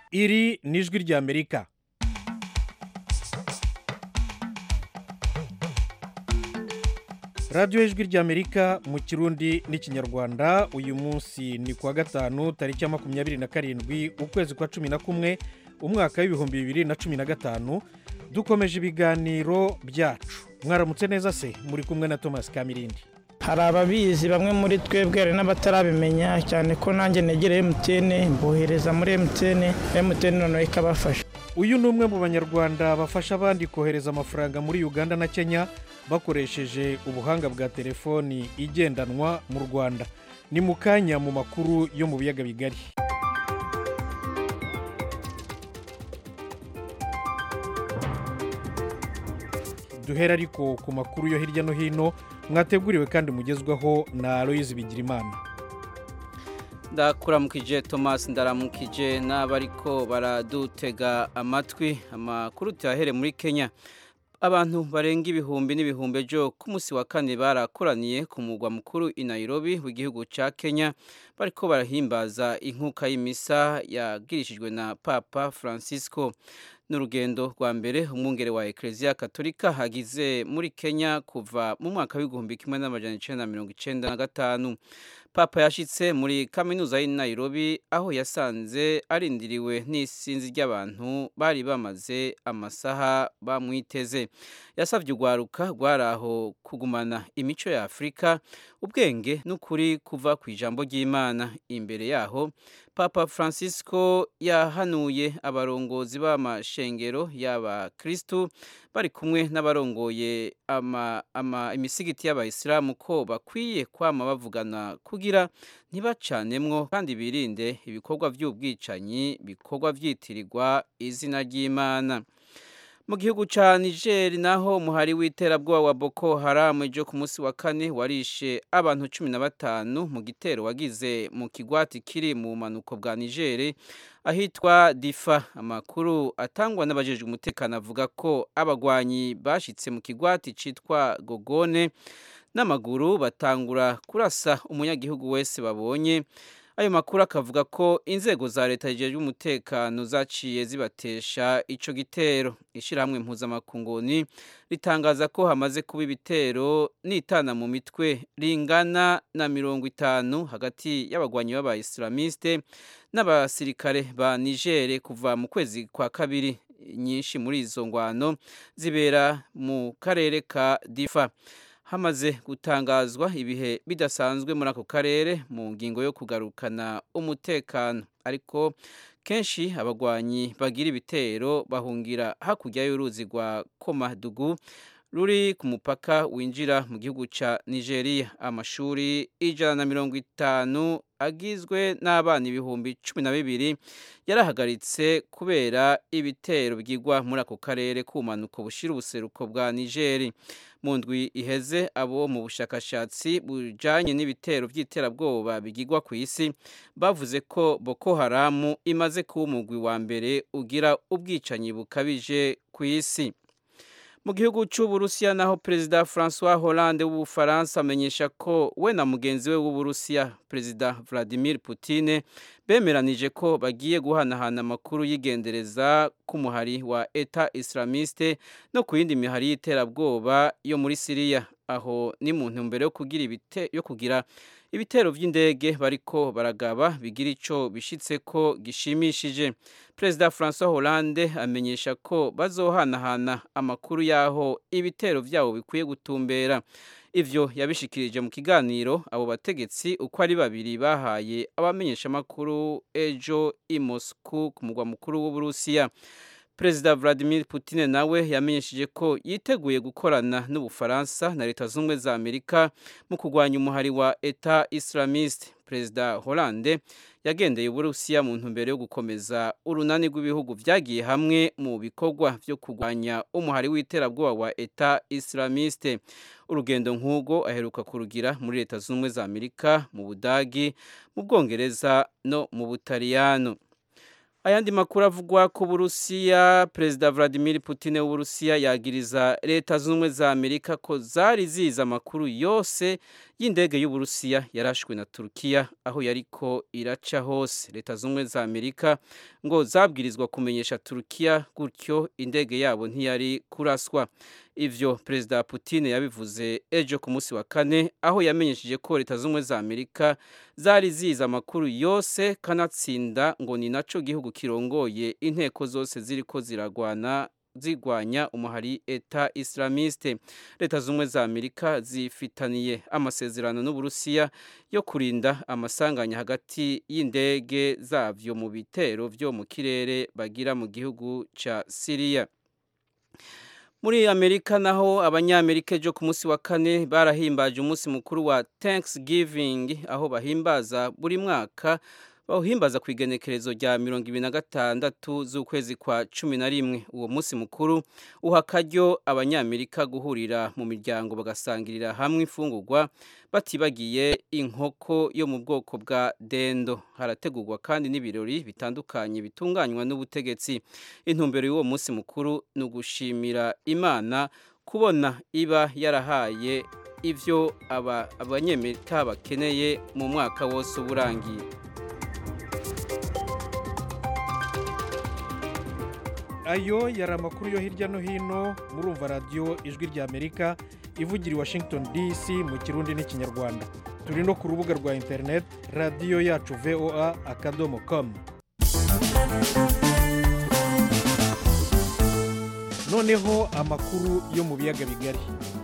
iri ni ijwi ry'amerika radiyo y'ijwi ry'amerika mu kirundi n'ikinyarwanda uyu munsi ni kuwa gatanu tariki ya makumyabiri na karindwi ukwezi kwa cumi na kumwe umwaka w'ibihumbi bibiri na cumi na gatanu dukomeje ibiganiro byacu mwaramutse neza se muri kumwe na thomas kamirindi hari ababizi bamwe muri twebwe hari n'abatarabimenya cyane ko nanjye negereye emutiyene mbohereza muri emutiyene emutiyene noneho ikabafasha uyu ni umwe mu banyarwanda bafasha abandi kohereza amafaranga muri uganda na kenya bakoresheje ubuhanga bwa telefoni igendanwa mu rwanda ni mu kanya mu makuru yo mu biyaga bigari duhera ariko ku makuru yo hirya no hino mwateguriwe kandi mugezwaho na aloyizi bigirimana ndakuramukije thomas ndaramukije n'abariko baradutega amatwi amakuru tuyahere muri kenya abantu barenga ibihumbi n'ibihumbi ejo ku munsi wa kane barakoraniye ku mugwa mukuru i nairobi w'igihugu cya kenya bariko barahimbaza inkuka y'imisa yagirishijwe na papa francisco n'urugendo rwa mbere umwungere wa ekereziya katolika hagize muri kenya kuva mu mwaka w'igihumbi kimwe n'amajana icenda na mirongo icenda na gatanu papa yashyitse muri kaminuza y'i nairobi aho yasanze arindiriwe n'isinzi ry'abantu bari bamaze amasaha bamwiteze yasabye urwaruka rwari aho kugumana imico ya afurika ubwenge n'ukuri kuva ku ijambo ry'imana imbere yaho papa francisco yahanuye abarongozi b'amashengero y'abakirisitu bari kumwe n'abarongoye imisigiti y'abayisilamu ko bakwiye kwama bavugana kugira ntibacanemwo kandi birinde ibikorwa by'ubwicanyi bikorwa byitirirwa izina ry'imana mu gihugu cya niger naho umuhari w'iterabwoba wa boko haramu ejo ku munsi wa kane warishe abantu cumi na batanu mu gitero wagize mu kigwati kiri mu bumanuko bwa niger ahitwa difa amakuru atangwa n'abajejwe umutekano avuga ko abagwanyi bashyitse mu kigwati cyitwa gogone n'amaguru batangura kurasa umunyagihugu wese babonye ayo makuru akavuga ko inzego za leta zijejwe umutekano zaciye zibatesha ico gitero ishyirahamwe mpuzamakunguni ritangaza ko hamaze kuba ibitero n'itana mu mitwe ringana na mirongo itanu hagati y'abagwanyi b'abayisilamiste n'abasirikare ba nigere kuva mu kwezi kwa kabiri nyinshi muri izo ngwano zibera mu karere ka difa hamaze gutangazwa ibihe bidasanzwe muri ako karere mu ngingo yo kugarukana umutekano ariko kenshi abagwanyi bagira ibitero bahungira hakurya y'uruzi rwa komadugu ruri ku mupaka winjira mu gihugu cya nigeria amashuri ijana na mirongo itanu agizwe n'abana ibihumbi cumi na bibiri yarahagaritse kubera ibitero byigwa muri ako karere k'ubumanuko bushyira ubuseruko bwa nigeri mu ndwi iheze abo mu bushakashatsi bujyanye n'ibitero by'iterabwoba bigigwa ku isi bavuze ko boko haramu imaze kuba umugwi wa mbere ugira ubwicanyi bukabije ku isi mu gihugu cy'uburusiya naho perezida francois hollande w'ubufaransa amenyesha ko we na mugenzi we w'uburusiya perezida vladimir Putin bemeranije ko bagiye guhanahana amakuru y'igendereza k'umuhari wa eta islamiste no ku yindi mihari y'iterabwoba yo muri siriya aho ni mu ntumbero yo kugira ibite yo kugira ibitero by'indege bariko baragaba bigira ico bishitse ko gishimishije perezida francois hollande amenyesha ko bazohanahana amakuru y'aho ibitero byabo bikwiye gutumbera ivyo yabishikirije mu kiganiro abo bategetsi uko ari babiri bahaye abamenyeshamakuru ejo i moscou ku mugwa mukuru w'uburusiya perezida vladimir Putin nawe yamenyesheje ko yiteguye gukorana n'ubufaransa na leta z'ubumwe za amerika mu kurwanya umuhari wa eta islamiste perezida hollande yagendeye uburusiya mu ntumbero yo gukomeza urunani rw'ibihugu byagiye hamwe mu bikorwa byo kurwanya umuhari w'iterabwoba wa eta islamiste urugendo nk'ubwo aheruka kurugira muri leta z'ubumwe za amerika mu budagi mu bwongereza no mu butaliyano ayandi makuru avugwa ku burusiya perezida vladimir putin w'uburusiya yagiriza leta zunze ubumwe za amerika ko zari zizi amakuru yose y'indege y'uburusiya yarashwe na turukiya aho yariko iraca hose leta zunze ubumwe za amerika ngo zabwirizwa kumenyesha turukiya gutyo indege yabo ntiyari kuraswa ivyo perezida putin yabivuze ejo ku munsi wa kane aho yamenyesheje ko leta z'ubumwe za amerika zari ziza amakuru yose kanatsinda ngo ni naco gihugu kirongoye inteko zose ziriko ziragwana zigwanya umuhari eta islamiste leta z'ubumwe za amerika zifitaniye amasezerano n'uburusiya yo kurinda amasanganya hagati y'indege zavyo mu bitero vyo mu kirere bagira mu gihugu ca siriya muri amerika naho abanyamerika ejo ku munsi wa kane barahimbaje umunsi mukuru wa thanksgiving aho bahimbaza buri mwaka bawuhimbaza ku igenekerezo rya mirongo ibiri na gatandatu z'ukwezi kwa cumi na rimwe uwo munsi mukuru uha akaryo abanyamerika guhurira mu miryango bagasangirira hamwe imfungurwa batibagiye inkoko yo mu bwoko bwa dendo harategurwa kandi n'ibirori bitandukanye bitunganywa n'ubutegetsi intumbero y'uwo munsi mukuru ni ugushimira imana kubona iba yarahaye ibyo abanyamerika bakeneye mu mwaka wose uba urangiye ayo yari amakuru yo hirya no hino murumva radiyo ijwi rya amerika ivugira i washington dc mu kirundi n'ikinyarwanda turi no ku rubuga rwa interineti radiyo yacu voa akadomo komu noneho amakuru yo mu biyaga bigari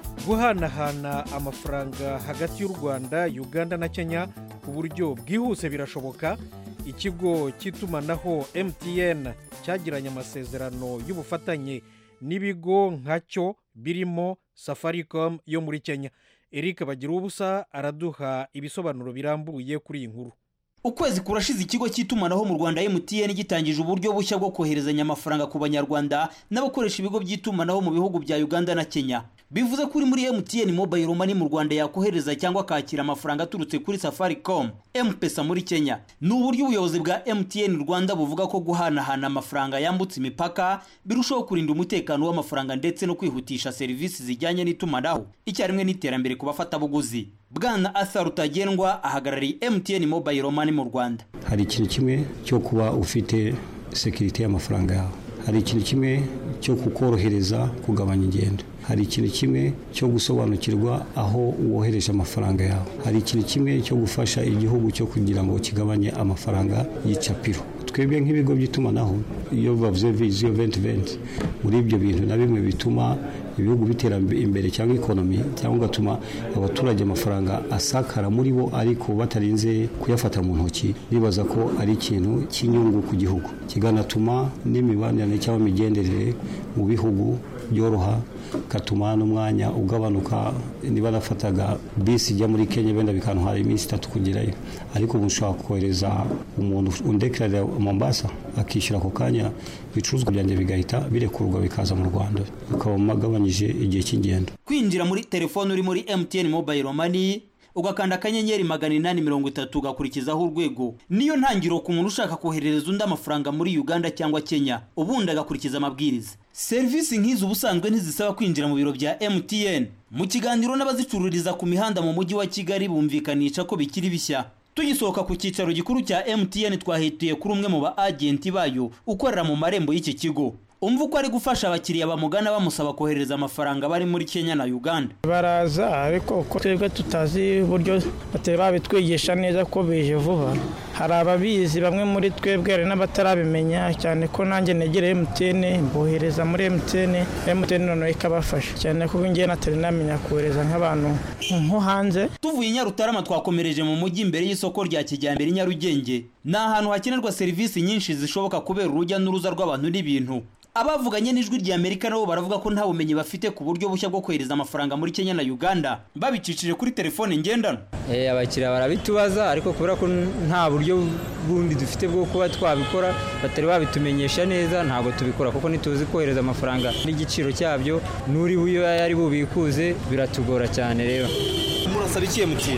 guhanahana amafaranga hagati y'u rwanda uganda na kenya ku buryo bwihuse birashoboka ikigo cy'itumanaho mtn cyagiranye amasezerano y'ubufatanye n'ibigo nkacyo birimo safaricom yo muri kenya eric bagira ubusa araduha ibisobanuro birambuye kuri iyi nkuru ukwezi kurashize ikigo cy'itumanaho mu rwanda mtn gitangije uburyo bushya bwo koherezanya amafaranga ku banyarwanda n'abakoresha ibigo by'itumanaho mu bihugu bya uganda na kenya bivuze ko uri muri mtn mobile money mu rwanda yakohereza cyangwa akakira amafaranga aturutse kuri safaricom mpesa muri kenya ni uburyo ubuyobozi bwa mtn rwanda buvuga ko guhanahana amafaranga yambutse imipaka birushaho kurinda umutekano w'amafaranga ndetse no kwihutisha serivisi zijyanye n'itumanaho icyarimwe n'iterambere ku bafatabuguzi bwana arthur rutagendwa ahagarariye mtn mobile money mu rwanda hari ikintu kimwe cyo kuba ufite sekirite y'amafaranga yawe hari ikintu kimwe cyo kukorohereza kugabanya ingendo hari ikintu kimwe cyo gusobanukirwa aho wohereje amafaranga yawe hari ikintu kimwe cyo gufasha igihugu cyo kugira ngo kigabanye amafaranga y'icapiro twebwe nk'ibigo by'itumanaho iyo bavuze viziyo venti venti muri ibyo bintu na bimwe bituma ibihugu bitera imbere cyangwa ikonomi cyangwa ugatuma abaturage amafaranga asakara muri bo ariko batarinze kuyafata mu ntoki bibaza ko ari ikintu cy'inyungu ku gihugu kiganatuma n'imibanire cyangwa imigenderere mu bihugu byoroha katuma n'umwanya ugabanuka niba nafataga bisi ijya muri kenya wenda bikantwara iminsi itatu kugerayo ariko ubu ushobora kohereza umuntu undekarira mombasa akishyura ako kanya ibicuruzwa byanjye bigahita birekurwa bikaza mu rwanda ukaba magabanyije igihe cy'ingendo kwinjira muri telefone uri muri mtn mobile money ugakanda akanyenyeri magana inani mirongo itatu ugakurikizaho urwego niyo ntangiriro ku muntu ushaka koherereza undi amafaranga muri uganda cyangwa kenya ubundi agakurikiza amabwiriza serivisi nk'izi ubusanzwe ntizisaba kwinjira mu biro bya mtn mu kiganiro n'abazicururiza ku mihanda mu mujyi wa kigali bumvikanisha ko bikiri bishya tugisohoka ku cyicaro gikuru cya mtn twahituye kuri umwe mu ba agenti bayo ukorera mu marembo y'iki kigo umva uko ari gufasha abakiriya bamugana bamusaba kohereza amafaranga bari muri kenya na uganda baraza ariko uko twebwe tutazi uburyo batari babitwigisha neza ko bije vuba hari ababizi bamwe muri twebwe hari n'abatarabimenya cyane ko nanjye negereye emutiyene mbohereza muri emutiyene emutiyene noneho ikabafasha cyane ko ngewe natari namenya kohereza nk'abantu nko hanze tuvuye i nyarutarama twakomereje mu mujyi imbere y'isoko rya kijyambere i nyarugenge ni ahantu hakenerwa serivisi nyinshi zishoboka kubera urujya n'uruza rw'abantu n'ibintu abavuganye n'ijwi rya amerika nabo baravuga ko nta bumenyi bafite ku buryo bushya bwo kohereza amafaranga muri kenya na uganda babicishije kuri telefone ngendanwa abakiriya barabitubaza ariko kubera ko nta buryo bundi dufite bwo kuba twabikora batari babitumenyesha neza ntabwo tubikora kuko ntituzi kohereza amafaranga n'igiciro cyabyo n'uri buyo yari bubikuze biratugora cyane rero murasaba iki emutiyeni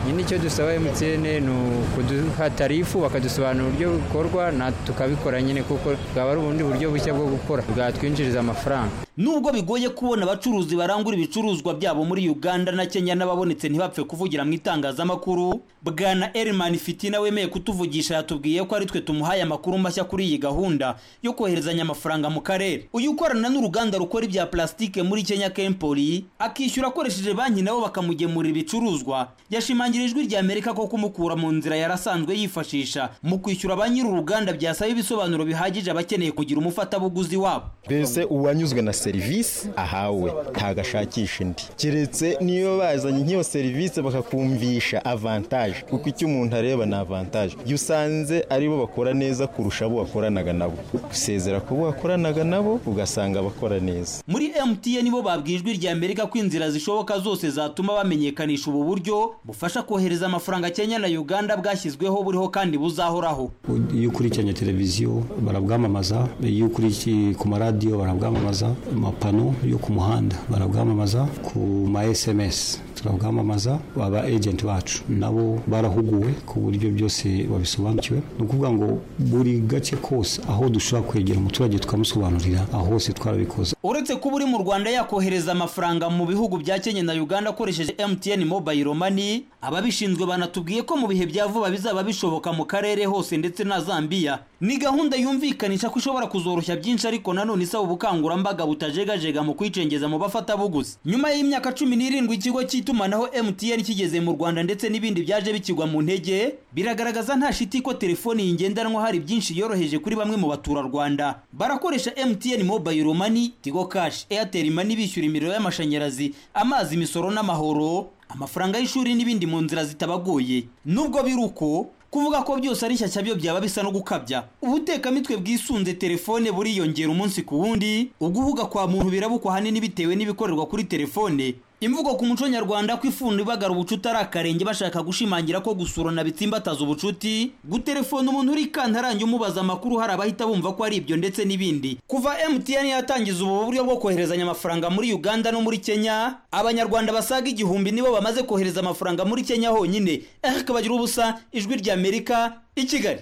nyine icyo dusaba emutiyene ni ukuduha tarifu bakadusobanurira uburyo bikorwa na tukabikora nyine kuko bwaba ari ubundi buryo bushya bwo gukora bwatwinjiriza amafaranga nubwo bigoye kubona abacuruzi barangura ibicuruzwa byabo muri uganda na kenya n'ababonetse ntibapfe kuvugira mu itangazamakuru bwana erimani fitina wemeye kutuvugisha yatubwiye ko ari twe tumuhaye amakuru mashya kuri iyi gahunda yo koherezanya amafaranga mu karere uyu ukorana n'uruganda rukora ibya plastique muri kenya kempoli akishyura akoresheje banki nabo bakamugemurira ibicuruzwa yashimangira ijwi rya amerika ko kumukura mu nzira yarasanzwe yifashisha mu kwishyura ba nyiri uruganda byasaba ibisobanuro bihagije abakeneye kugira umufatabuguzi wabo mbese uwanyuzwe na serivisi ahawe ntabwo ashakisha indi keretse niyo bazanye nk'iyo serivisi bakakumvisha avantaje kuko icyo umuntu areba ni avantaje iyo usanze aribo bakora neza kurusha abo wakoranaga nabo usezera ku bo wakoranaga nabo ugasanga bakora neza muri mtn bo babwiye ijwi rya amerika ko inzira zishoboka zose zatuma bamenyekanisha ubu buryo bufasha kohereza amafaranga kenya na uganda bwashyizweho buriho kandi buzahoraho iyo ukurikiranye televiziyo barabwamamaza iyo ukurikiye ku maradiyo barabwamamaza amapano yo ku muhanda barabwamamaza ku ma sms turabwamamaza aba ejenti bacu nabo barahuguwe ku buryo byose babisobanukiwe ni ukuvuga ngo buri gace kose aho dushobora kwegera umuturage tukamusobanurira aho hose twarabikoze uretse kuba uri mu rwanda yakohereza amafaranga mu bihugu bya kenya na uganda akoresheje mtn mobile money ababishinzwe banatubwiye ko mu bihe bya vuba bizaba bishoboka mu karere hose ndetse na zambia ni gahunda yumvikanisha ko ishobora kuzoroshya byinshi ariko nanone isaba ubukangurambaga butajegajega mu kwicengeza mu bafatabuguzi nyuma y'imyaka cumi n'irindwi ikigo cy'itumanaho mtn kigeze mu rwanda ndetse n'ibindi byaje bikigwa mu ntege biragaragaza nta shiti ko telefoni iyi ngendanwa hari byinshi yoroheje kuri bamwe mu baturarwanda barakoresha mtn mobile money tigo cash airtel money bishyura imiriro y'amashanyarazi amazi imisoro n'amahoro amafaranga y'ishuri n'ibindi mu nzira zitabagoye nubwo biri uko kuvuga ko byose ari shyashya byo byaba bisa no gukabya ubutekamitwe bwisunze telefone buriyongera umunsi ku wundi uguhuga kwa muntu birabukwa ahanini bitewe n'ibikorerwa kuri telefone imvugo ku muco nyarwanda ko ifundo ibagara ubucuti ari akarenge bashaka gushimangira ko gusurana bitsimbataza ubucuti gutelefona umuntu uri kantarange umubaza amakuru hari abahita bumva ko ari ibyo ndetse n'ibindi kuva mtn yatangiza ubu buryo bwo koherezanya amafaranga muri uganda no muri kenya abanyarwanda basaga igihumbi nibo bamaze kohereza amafaranga muri kenya honyine eric bagira ubusa ijwi rya amerika i kigali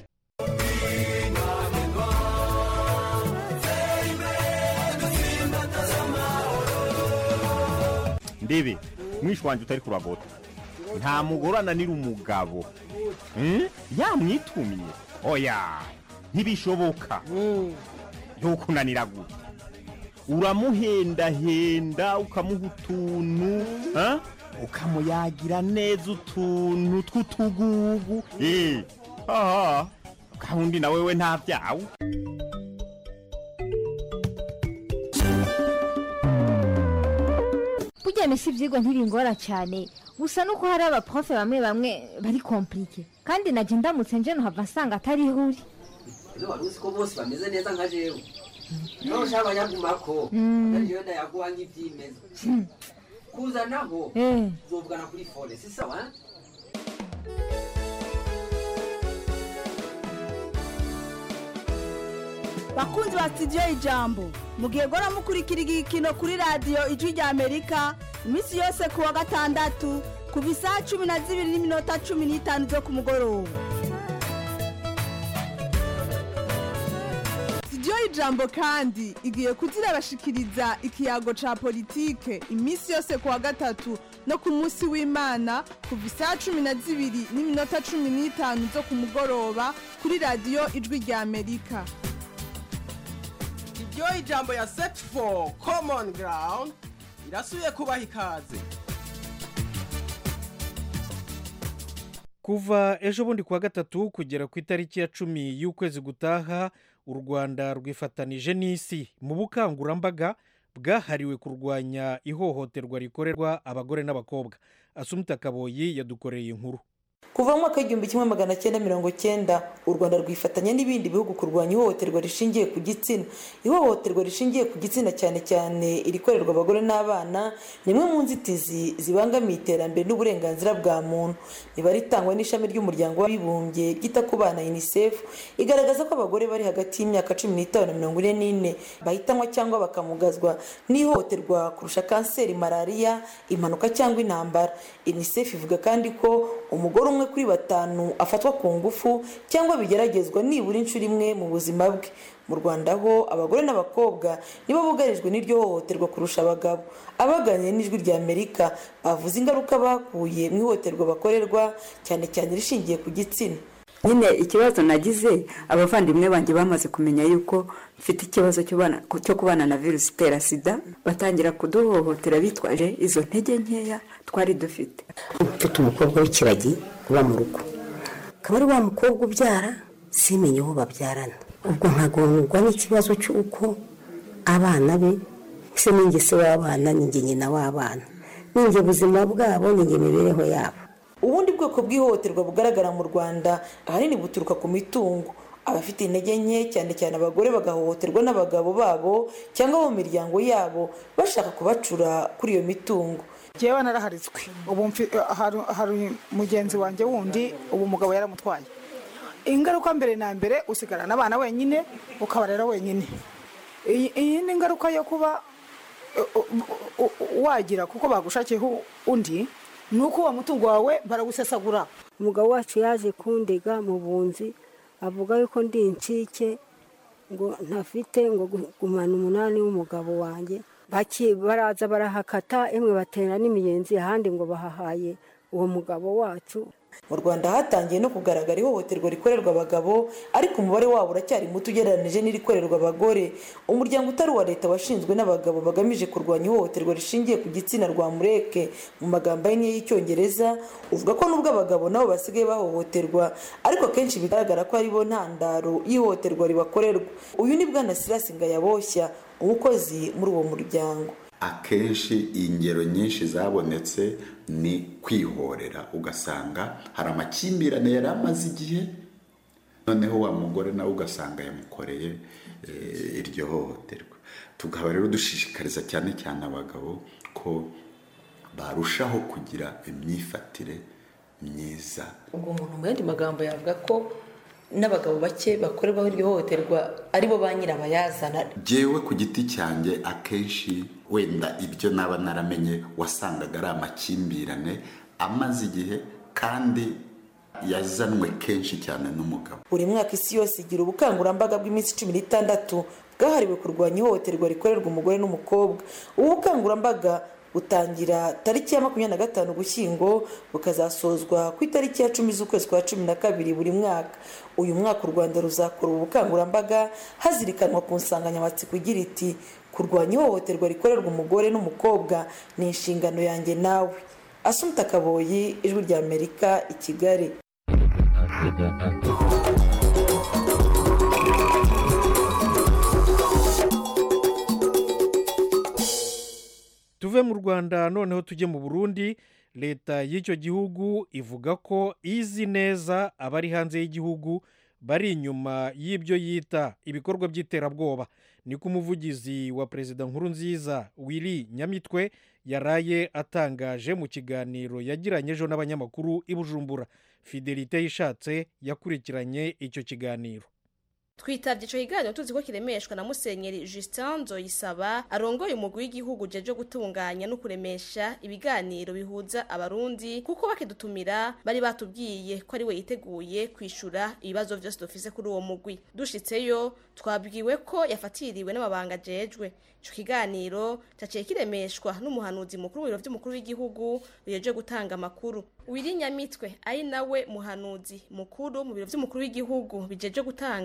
ndebe mwishi wanjye utari kuragota nta mugore ananira umugabo Hmm? yamwitumye oya ntibishoboka ntukunanira gutya uramuhendahenda ukamuha utuntu ha? ukamuyagira neza utuntu tw'utugugu Eh, aha gahunda na wewe nta byawe burya mesi ibyigwa ntibingora cyane gusa nuko hari abaprofe bamwe bamwe bari komplike kandi najya ndamutse nje nuhava nsanga atari ihuri ino wari uzi ko bose bameze neza nka jewe niba ushaka abanyagumako Mm. ariyo ndayaguha nk'ibyimeza kuzanaho Eh. uzovugana kuri fone si sawa eh? bakunzi ba sitidiyo ijambo mugihe gora mukurikira igikino kuri radiyo ijwi rya amerika iminsi yose ku wa gatandatu kuva isaha cumi na zibiri n'iminota cumi n'itanu zo ku mugoroba sitidiyo ijambo kandi igiye kuzirabashikiriza ikiyago ca politike iminsi yose ku wa gatatu no ku munsi w'imana kuva isaha cumi na zibiri n'iminota cumi n'itanu zo ku mugoroba kuri radiyo ijwi rya amerika iryo ijambo ya set for common ground irasubiye kubaha ikaze kuva ejo bundi kuwa gatatu kugera ku itariki ya cumi y'ukwezi gutaha u rwanda rwifatanije n'isi mu bukangurambaga bwahariwe kurwanya ihohoterwa rikorerwa abagore n'abakobwa asumuta kaboyi yadukoreye inkuru kuva mu mwaka w'igihumbi kimwe magana cyenda mirongo cyenda u rwanda rwifatanya n'ibindi bihugu kurwanya ihohoterwa rishingiye ku gitsina ihohoterwa rishingiye ku gitsina cyane cyane irikorerwa abagore n'abana ni imwe mu nzitizi zibangamiye iterambere n'uburenganzira bwa muntu imibare itangwa n'ishami ry'umuryango w'abibumbye ryita ku bana unicef igaragaza ko abagore bari hagati y'imyaka cumi n'itanu na mirongo ine n'ine bahitanwa cyangwa bakamugazwa n'ihohoterwa kurusha kanseri malariya impanuka cyangwa intambara unicef ivuga kandi ko umugore umwe kuri batanu afatwa ku ngufu cyangwa bigeragezwa nibura inshuro imwe mu buzima bwe mu rwanda ho abagore n'abakobwa nibo bugarijwe n'iryo hohoterwa kurusha abagabo abaganiriye n'ijwi rya amerika bavuze ingaruka bakuye mu ihohoterwa bakorerwa cyane cyane rishingiye ku gitsina nyine ikibazo nagize abavandimwe banjye bamaze kumenya yuko mfite ikibazo cyo kubana na virusi itera sida batangira kuduhohotera bitwaje izo ntege nkeya twari dufite mfite umukobwa w'ikiragi uba mu rugo akaba ari wa mukobwa ubyara simenye uwo babyarana ubwo nkagororwa n'ikibazo cy'uko abana be se n'ingese w'abana ninjye nyina w'abana ninjye ubuzima bwabo ninjye imibereho yabo ubundi bwoko bw'ihohoterwa bugaragara mu rwanda ahanini buturuka ku mitungo abafite intege nke cyane cyane abagore bagahohoterwa n'abagabo babo cyangwa mu miryango yabo bashaka kubacura kuri iyo mitungo ngewe naraharitswe ubu hari mugenzi wanjye wundi ubu umugabo yaramutwaye ingaruka mbere na mbere usigarana abana wenyine ukabarera wenyine iyi ni ingaruka yo kuba wagira kuko bagushakiyeho undi ni uko uwo mutungo wawe barawusesagura umugabo wacu yaje kundega mu bunzi avuga yuko ndi incike ngo ntafite ngo gumana umunani w'umugabo wanjye baraza barahakata emwe batera n'imiyenzi ahandi ngo bahahaye uwo mugabo wacu mu rwanda hatangiye no kugaragara ihohoterwa rikorerwa abagabo ariko umubare wabo uracyari muto ugereranyije n'irikorerwa abagore umuryango utari uwa leta washinzwe n'abagabo bagamije kurwanya ihohoterwa rishingiye ku gitsina rwa mureke mu magambo ahinnye y'icyongereza uvuga ko nubwo abagabo nabo basigaye bahohoterwa ariko akenshi bigaragara ko aribo ntandaro y'ihohoterwa ribakorerwa uyu ni bwana sirasi ngayaboshya umukozi muri uwo muryango akenshi ingero nyinshi zabonetse ni kwihorera ugasanga hari amakimbirane yari amaze igihe noneho wa mugore nawe ugasanga yamukoreye iryo hohoterwa tukaba rero dushishikariza cyane cyane abagabo ko barushaho kugira imyifatire myiza ubwo umuntu mu yandi magambo yavuga ko n'abagabo bake bakorerwaho iryo hohoterwa aribo ba nyirabayazana jyewe ku giti cyanjye akenshi wenda ibyo naba naramenye wasangaga ari amakimbirane amaze igihe kandi yazanwe kenshi cyane n'umugabo buri mwaka isi yose igira ubukangurambaga bw'iminsi cumi n'itandatu bwahariwe kurwanya ihohoterwa rikorerwa umugore n'umukobwa ubu bukangurambaga butangira tariki ya makumyabiri na gatanu ugushyingo bukazasozwa ku itariki ya cumi z'ukwezi kwa cumi na kabiri buri mwaka uyu mwaka u rwanda ruzakora ubu bukangurambaga hazirikanwa ku nsanganyamatsiko igira iti kurwanya ihohoterwa rikorerwa umugore n'umukobwa ni inshingano yanjye nawe asumta kaboyi ijwi rya amerika i kigali tuve mu rwanda noneho tujye mu burundi leta y'icyo gihugu ivuga ko izi neza abari hanze y'igihugu bari inyuma y'ibyo yita ibikorwa by'iterabwoba niko umuvugizi wa perezida nkuru nziza wiri nyamitwe yaraye atangaje mu kiganiro yagiranye ejo n'abanyamakuru i bujumbura fidelite yishatse yakurikiranye icyo kiganiro twitabye icyo kiganiro tuzi ko kiremeshwa na musenyeri Justin Nzoyisaba arongoye umugwi w'igihugu jeje gutunganya no kuremesha ibiganiro bihuza abarundi kuko bakidutumira bari batubwiye ko ari we yiteguye kwishura ibibazo byose dufise kuri uwo mugwi dushitseyo twabwiwe ko yafatiriwe n'amabanga ajejwe ico kiganiro caciye kiremeshwa n'umuhanuzi mukuru w'ibiro vy'umukuru w'igihugu bijeje gutanga amakuru wirinyamitwe ari nawe muhanuzi mukuru mu biro vy'umukuru w'igihugu bijeje gutanga amakuru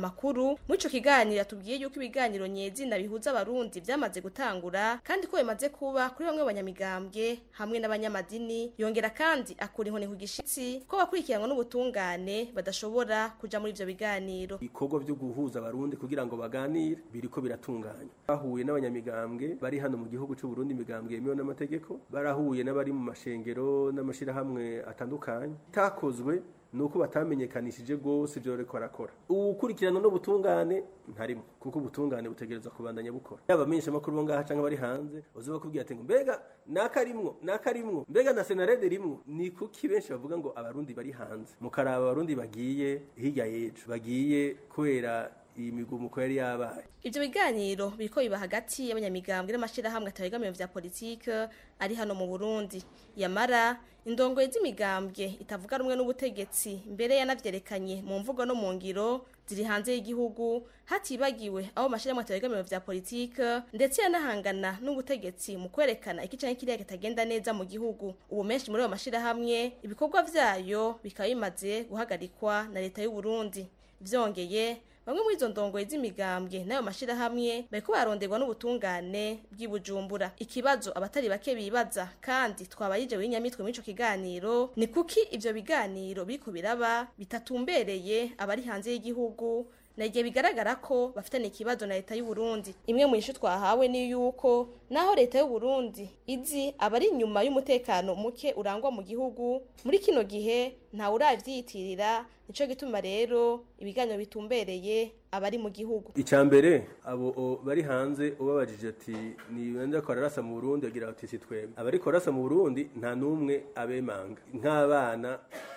amakuru muri ico kiganiro yatubwiye yuko ibiganiro nyezina bihuza abarundi vyamaze gutangura kandi ko bimaze kuba kuri bamwe banyamigambwe hamwe n'abanyamadini yongera kandi akura inkoni ku gishitsi ko bakurikiranwa n'ubutungane badashobora kuja muri ivyo biganiro ibikorwa byo guhuza abarundi kugira ngo baganire biriko biratunganya bahuye n'abanyamigambwe bari hano mu gihugu cy'u Burundi imigambwe yemewe n'amategeko barahuye n'abari mu mashengero n'amashirahamwe atandukanye itakozwe nuko batamenyekanishije gose ibyo bariko barakora ukurikirana n'ubutungane ntarimo kuko ubutungane butegerezwa kubandanya bukora yaba amenyesha amakuru bo ngaha canke bari hanze uzi bakubwira ati ngo mbega nakarimwo nakarimwo mbega na senarede rimwo ni kuki benshi bavuga ngo abarundi bari hanze mukaraba abarundi bagiye hirya y'ejo bagiye kubera iyi migumuko yari yabaye ivyo biganiro biriko biba hagati y'abanyamigambwe n'amashirahamwe atabegamiwe vya politike ari hano mu Burundi yamara indongoye z'imigambwe itavuga rumwe n'ubutegetsi mbere yanavyerekanye mu mvugo no mu ngiro ziri hanze y'igihugu hatibagiwe abo mashirahamwe atabegamiwe vya politike ndetse yanahangana n'ubutegetsi mu kwerekana iki canke kiriya kitagenda neza mu gihugu ubu menshi muri ayo mashirahamwe ibikorwa vyayo bikaba bimaze guhagarikwa na leta y'u Burundi vyongeye bamwe muri izo ndongoye z'imigambwe n'ayo mashirahamwe bariko baronderwa n'ubutungane bw'ibujumbura ikibazo abatari bake bibaza kandi twabayije w'inyamitwe muri ico kiganiro ni kuki ivyo biganiro biriko biraba bitatumbereye abari hanze y'igihugu na igihe bigaragara ko bafitanye ikibazo na leta y'u Burundi imwe mu ishu twahawe ni yuko naho leta y'u Burundi izi abari inyuma y'umutekano muke urangwa mu gihugu muri kino gihe nta uravyiyitirira nico gituma rero ibiganiro bitumbereye abari mu gihugu icambere abo bari hanze ubabajije ati ni bande ko ararasa mu Burundi agira ati si twebwe abari ko arasa mu Burundi nta numwe abemanga nk'abana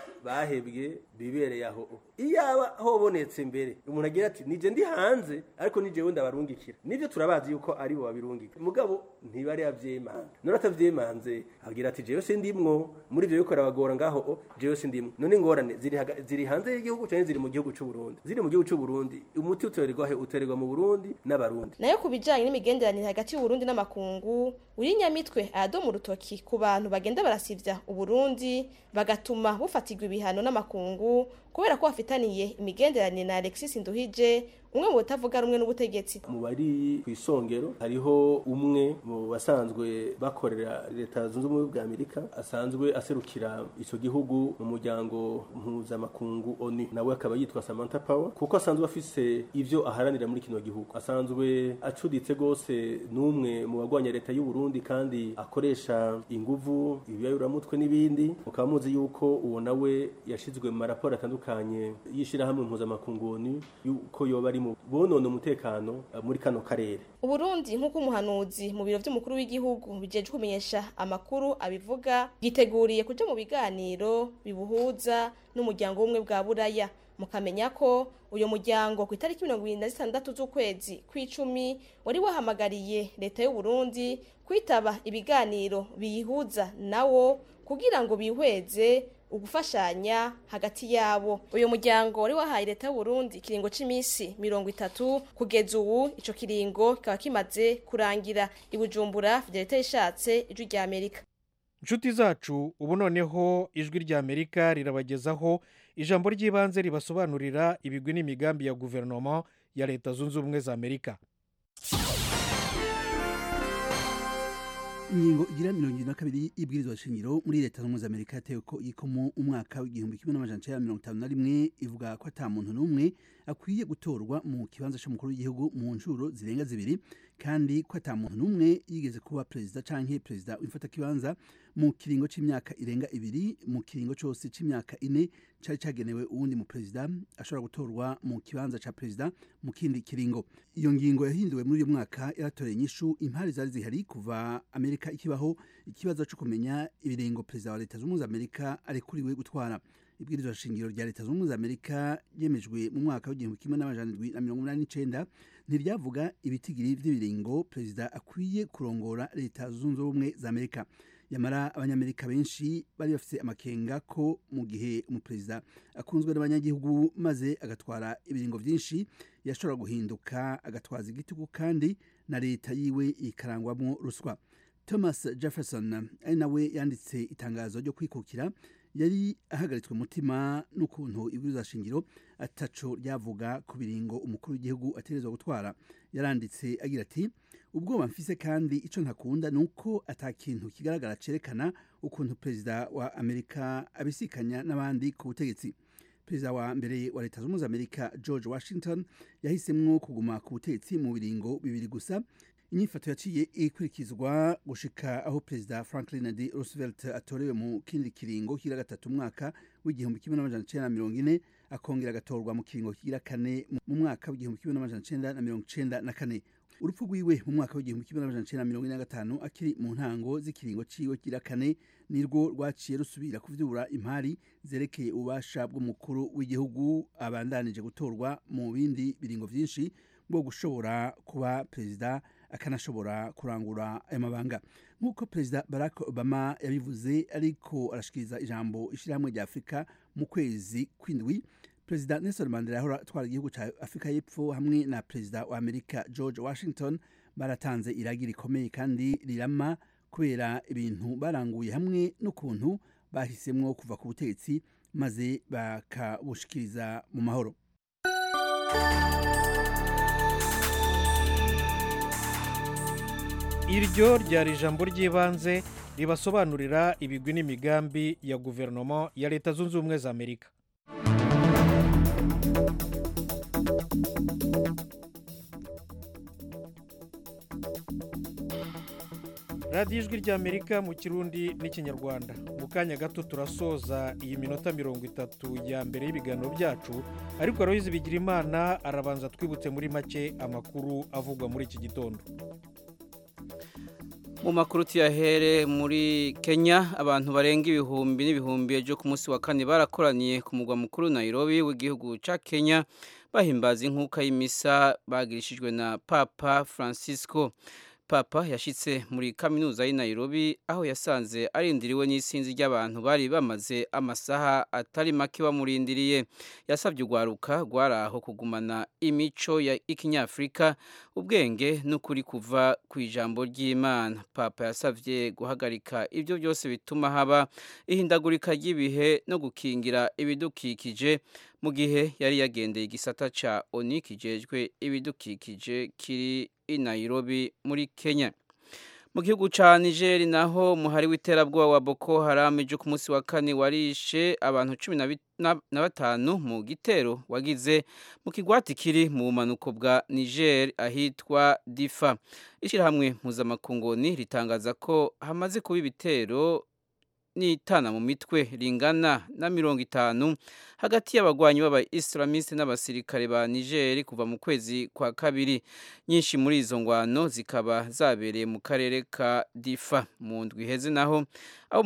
bahebwe bibereye aho iyaba hobonetse mbere umuntu agira ati nije ndi hanze ariko nije wenda barungikira nivyo turabazi yuko ari bo babirungika mugabo ntibari yavyemanga none atavyemanze agira ati jewe sindimwo muri ivyo bikora bagora ngaho jewe sindimwo none ingorane ziri ziri hanze y'igihugu canke ziri mu gihugu c'u Burundi ziri mu gihugu c'u Burundi umuti utererwa he utererwa mu Burundi n'abarundi nayo kubijanye n'imigenderanire hagati y'u Burundi n'amakungu uri nyamitwe aradoma urutoki ku bantu bagenda barasivya uburundi bagatuma bufatirwa ibihano n'amakungu kubera ko bafitaniye imigenderanire na Alexis Nduhije umwe mu batavuga rumwe n'ubutegetsi mu bari ku isongero hariho umwe mu basanzwe bakorera leta zunze ubumwe bwa amerika asanzwe aserukira icyo gihugu mu muryango mpuzamakungu oni nawe akaba yitwa samantha power kuko asanzwe afise ivyo aharanira muri kino gihugu asanzwe acuditse rwose n'umwe mu bagwanya leta y'u Burundi kandi akoresha inguvu ibiyayuramutwe n'ibindi mukaba muzi yuko uwo nawe yashizwe mu maraporo atandukanye y'ishirahamwe mpuzamakungu oni yuko yoba ari mu bonona umutekano muri kano karere uburundi nk'uko umuhanuzi mu biro vy'umukuru w'igihugu bijejwe kumenyesha amakuru abivuga bwiteguriye kuja mu biganiro bibuhuza n'umuryango w'ubumwe bwa buraya mukamenya ko uyu muryango ku itariki mirongo irindwi na zitandatu z'ukwezi kw'icumi wari wahamagariye leta y'u Burundi kwitaba ibiganiro biyihuza nawo kugira ngo bihweze ugufashanya hagati yabo uyu muryango wari wahaye leta y'u Burundi ikiringo c'imisi mirongo itatu kugeza ubu ico kiringo kikaba kimaze kurangira ibujumbura fidelite ishatse ijwi rya amerika inshuti zacu ubu noneho ijwi rya amerika rirabagezaho ijambo ry'ibanze ribasobanurira ibigwi n'imigambi ya guverinoma ya leta zunze ubumwe za amerika ingingo igira mirongo irindwi na kabiri y'ibwirizwa shingiro muri leta zunze ubumwe za amerika yatewe ko yikomo umwaka w'igihumbi kimwe n'amajana icenda mirongo itanu na rimwe ivuga ko ata muntu n'umwe akwiye gutorwa mu kibanza c'umukuru w'igihugu mu nshuro zirenga zibiri kandi ko ata muntu n'umwe yigeze kuba perezida canke perezida w'imfatakibanza mu kiringo c'imyaka irenga ibiri mu kiringo cose c'imyaka ine cari cagenewe uwundi mu perezida ashobora gutorwa mu kibanza ca perezida mu kindi kiringo iyo ngingo yahinduwe muri uyu mwaka yaratoreye inyishu impari zari zihari kuva amerika ikibaho ikibazo co kumenya ibiringo perezida wa leta z'ubumwe za amerika arekuriwe gutwara ibwirizwa shingiro rya leta z'ubumwe za amerika ryemejwe mu mwaka w'igihumbi kimwe n'amajana indwi na mirongo umunani n'icenda ntiryavuga ibitigiri vy'ibiringo perezida akwiye kurongora leta zunze ubumwe za amerika yamara abanyamerika benshi bari bafite amakenga ko mu gihe umuperezida akunzwe n'abanyagihugu maze agatwara ibiringo byinshi yashobora guhinduka agatwaza igitugu kandi na leta yiwe ikarangwamo ruswa thomas jefferson ari nawe yanditse itangazo ryo kwikukira yari ahagaritswe umutima n'ukuntu ibwirizwa shingiro ataco ryavuga ku biringo umukuru w'igihugu ategerezwa gutwara yaranditse agira ati ubwoba mfise kandi ico ntakunda ni uko ata kintu kigaragara cerekana ukuntu perezida wa amerika abisikanya n'abandi ku butegetsi perezida wa mbere wa leta zunze ubumwe za amerika george washington yahisemwo kuguma ku butegetsi mu biringo bibiri gusa inyifato yaciye ikurikizwa gushika aho perezida franklin d roosevelt atorewe mu kindi kiringo kigira gatatu umwaka w'igihumbi kimwe n'amajana icenda na mirongo ine akongera agatorwa mu kiringo kigira kane mu mwaka w'igihumbi kimwe n'amajana icenda na mirongo icenda na kane urupfu rwiwe mu mwaka w'igihumbi kimwe n'amajana icenda na mirongo ine na gatanu akiri mu ntango z'ikiringo ciwe kigira kane nirwo rwaciye rusubira kuvyura impari zerekeye ububasha bw'umukuru w'igihugu abandanije gutorwa mu bindi biringo vyinshi bwo gushobora kuba perezida akanashobora kurangura ayo mabanga nk'uko perezida barack obama yabivuze ariko arashikiriza ijambo ishyirahamwe rya afurika mu kwezi kw'indwi perezida nelson mandela yahora atwara igihugu cya afurika y'epfo hamwe na perezida wa amerika george washington baratanze iragi rikomeye kandi rirama kubera ibintu baranguye hamwe n'ukuntu bahisemwo kuva ku butegetsi maze bakabushikiriza mu mahoro iryo ryari ijambo ry'ibanze ribasobanurira ibigwi n'imigambi ya guverinoma ya leta zunze ubumwe za amerika radiyo ijwi ry'amerika mu kirundi n'ikinyarwanda mu kanya gato turasoza iyi minota mirongo itatu ya mbere y'ibiganiro byacu ariko aroyizi bigira imana arabanza twibutse muri make amakuru avugwa muri iki gitondo mu makuru tuyahere muri kenya abantu barenga ibihumbi n'ibihumbi ejo ku munsi wa kane barakoraniye ku mugwa mukuru nairobi w'igihugu cya kenya bahimbaza inkuka y'imisa bagirishijwe na papa francisco papa yashyitse muri kaminuza y'i Nairobi aho yasanze arindiriwe n'isinzi ry'abantu bari bamaze amasaha atari make bamurindiriye yasabye urwaruka rwari aho kugumana imico ya ikinyafurika ubwenge n'ukuri kuva ku ijambo ry'imana papa yasabye guhagarika ibyo byose bituma haba ihindagurika ry'ibihe no gukingira ibidukikije mu gihe yari yagendeye igisata cya oni kijejwe ibidukikije kiri i Nairobi muri Kenya mu gihugu cya Niger naho umuhari w'iterabwoba wa Boko Haram ejo ku munsi wa kane warishe abantu cumi na batanu mu gitero wagize mu kigwati kiri mu bumanuko bwa Niger ahitwa Difa ishyirahamwe mpuzamakungoni ritangaza ko hamaze kuba ibitero n'itana mu mitwe ringana na mirongo itanu hagati y'abagwanyi b'aba islamiste n'abasirikare ba Niger kuva mu kwezi kwa kabiri nyinshi muri izo ngwano zikaba zabereye mu karere ka Difa mu ndwi iheze naho aho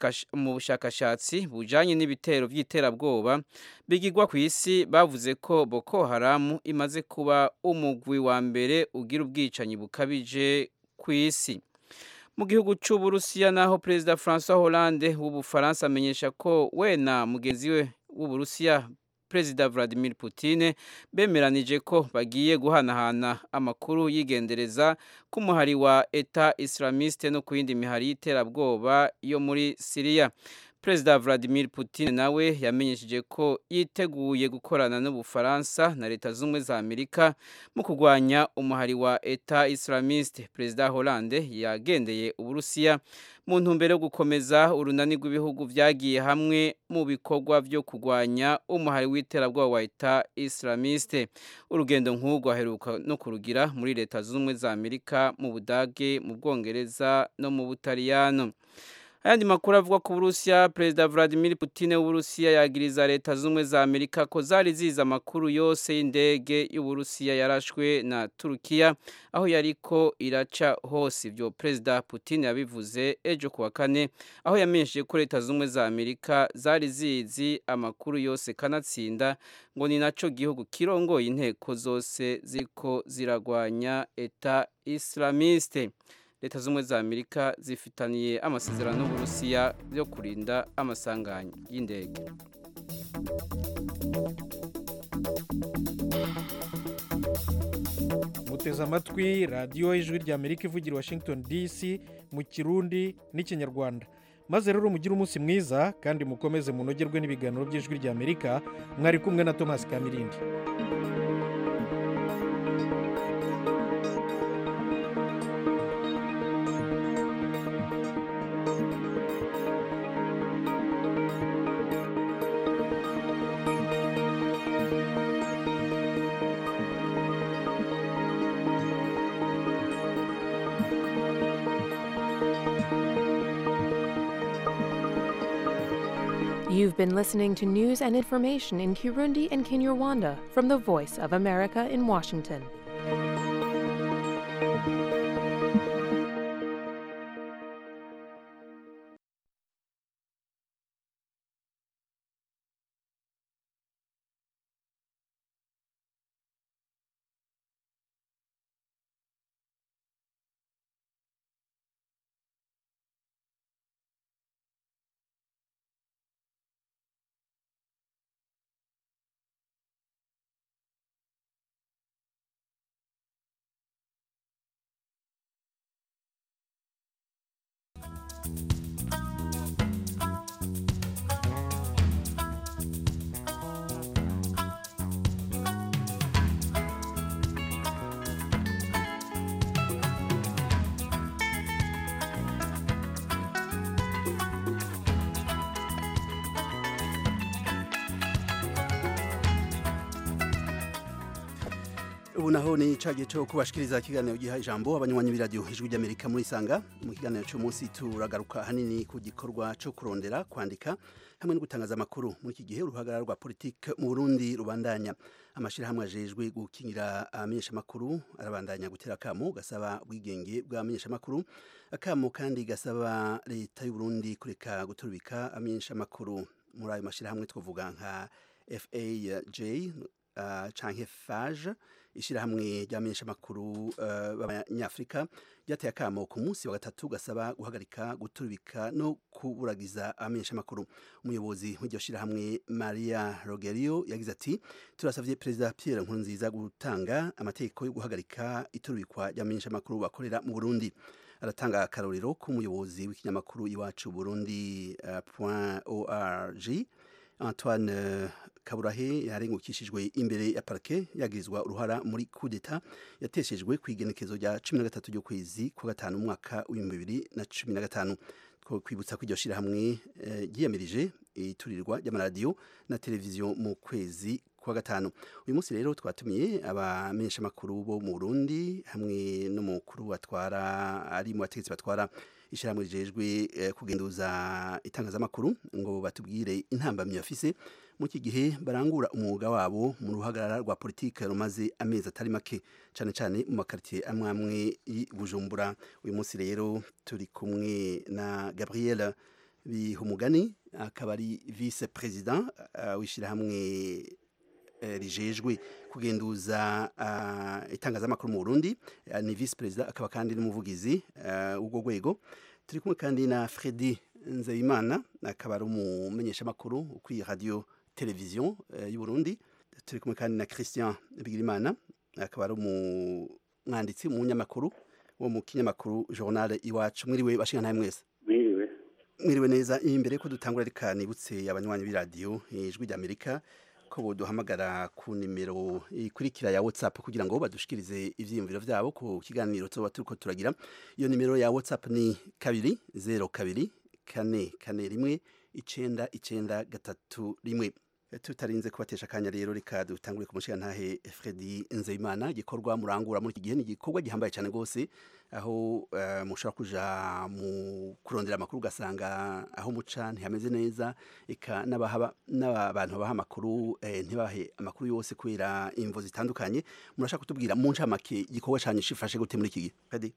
mu bushakashatsi bujanye n'ibitero by'iterabwoba bigirwa ku isi bavuze ko Boko Haram imaze kuba umugwi wa mbere ugira ubwicanyi bukabije ku isi mu gihugu cy'uburusiya naho perezida francois hollande w'ubufaransa amenyesha ko we na mugenzi we w'uburusiya perezida vladimir Putin bemeranije ko bagiye guhanahana amakuru yigendereza ku muhari wa eta islamiste no ku yindi mihari y'iterabwoba yo muri siriya perezida vladimir Putin nawe yamenyesheje ko yiteguye gukorana n'ubufaransa na leta z'ubumwe za amerika mu kurwanya umuhari wa eta islamiste perezida hollande yagendeye uburusiya mu ntumbero yo gukomeza urunani rw'ibihugu byagiye hamwe mu bikorwa byo kurwanya umuhari w'iterabwoba wa eta islamiste urugendo nk'urwo aheruka no kurugira muri leta z'ubumwe za amerika mu budage mu bwongereza no mu butaliyano ayandi makuru avuga ku burusiya perezida vladimir putin w'uburusiya yagiriza leta z'ubumwe za amerika ko zari ziza amakuru yose y'indege y'uburusiya yarashwe na turukiya aho yariko iraca hose ibyo perezida putin yabivuze ejo kuwa kane aho yamenyesheje ko leta z'ubumwe za amerika zari zizi amakuru yose kanatsinda ngo ni naco gihugu kirongoye inteko zose ziriko ziragwanya eta islamiste leta z'ubumwe za amerika zifitaniye amasezerano n'uburusiya yo kurinda amasanganya y'indege muteze amatwi radiyo y'ijwi ry'amerika ivugira washington dc mu kirundi n'ikinyarwanda maze rero mugire umunsi mwiza kandi mukomeze munogerwe n'ibiganiro by'ijwi ry'amerika mwari kumwe na thomas kamirindi You've been listening to news and information in Kirundi and Kinyarwanda from the Voice of America in Washington. ubu naho ni cya gihe cyo kubashikiriza ikiganiro giha ijambo abanywanyi b'iradiyo ijwi ry'amerika muri sanga mu kiganiro cy'umunsi turagaruka ahanini ku gikorwa cyo kurondera kwandika hamwe no gutangaza amakuru muri iki gihe uruhagarara rwa politiki mu burundi rubandanya amashyirahamwe ajejwe gukingira abamenyeshamakuru arabandanya gutera akamo gasaba ubwigenge bw'abamenyeshamakuru akamo kandi gasaba leta y'u Burundi kureka guturubika abamenyeshamakuru muri ayo mashyirahamwe twavuga nka faj uh, canke fage ishyirahamwe ry'abamenyeshamakuru uh, b'abanyafurika ryateye akamo ku munsi wa gatatu gasaba guhagarika guturubika no kuburagiza abamenyeshamakuru umuyobozi w'iryo shyirahamwe maria rogerio yagize ati turasabye perezida pierre nkurunziza gutanga amategeko yo guhagarika iturubikwa ry'abamenyeshamakuru bakorera mu burundi aratanga akarorero k'umuyobozi w'ikinyamakuru iwacu burundi uh, point org antoine uh, kaburahe yarengukishijwe imbere ya parke yagirizwa uruhara muri kudeta yateshejwe ku igenekezo rya cumi na gatatu ry'ukwezi kwa gatanu umwaka w'ibihumbi bibiri na cumi na gatanu kwibutsa ko iryo shyirahamwe ryiyamirije iturirwa ry'amaradiyo na televiziyo mu kwezi kwa gatanu uyu munsi rero twatumiye abamenyeshamakuru bo mu burundi hamwe n'umukuru batwara ari mu bategetsi batwara ishyirahamwe rijejwe kugenduza itangazamakuru ngo batubwire intambamyi bafise mu iki gihe barangura umwuga wabo mu ruhagarara rwa politiki rumaze amezi atari make cyane cyane mu makaritsiye amwe amwe y'i bujumbura uyu munsi rero turi kumwe na gabriel bihumugani akaba ari vice perezida w'ishyirahamwe rijejwe kugenduza itangazamakuru mu burundi ni vice perezida akaba kandi n'umuvugizi w'urwo rwego turi kumwe kandi na fredi nzeyimana akaba ari umumenyeshamakuru kuri radiyo televiziyo y'u Burundi turi kumwe kandi na christian bigirimana akaba ari umwanditsi umunyamakuru wo mu kinyamakuru journal iwacu mwiriwe bashinga mwese mwiriwe mwiriwe neza imbere ko dutangura reka nibutse abanywanyi b'iradiyo ijwi ry'amerika ko boduhamagara ku nimero ikurikira ya whatsapp kugira ngo badushikirize ivyiyumviro vyabo ku kiganiro tuba turiko turagira iyo nimero ya whatsapp ni kabiri zero kabiri kane kane rimwe icenda icenda gatatu rimwe tutarinze kubatesha akanya rero reka dutangure ku mushigantahe Fredi Nzeyimana gikorwa murangura muri iki gihe ni igikorwa gihambaye cyane rwose aho uh, mushobora kuja mu kurondera amakuru ugasanga aho muca ntihameze neza eka n'abantu babaha amakuru eh, ntibahe amakuru yose kubera imvo zitandukanye murashaka kutubwira mu ncamake igikorwa cyanyu shifashe gute muri iki gihe Fredi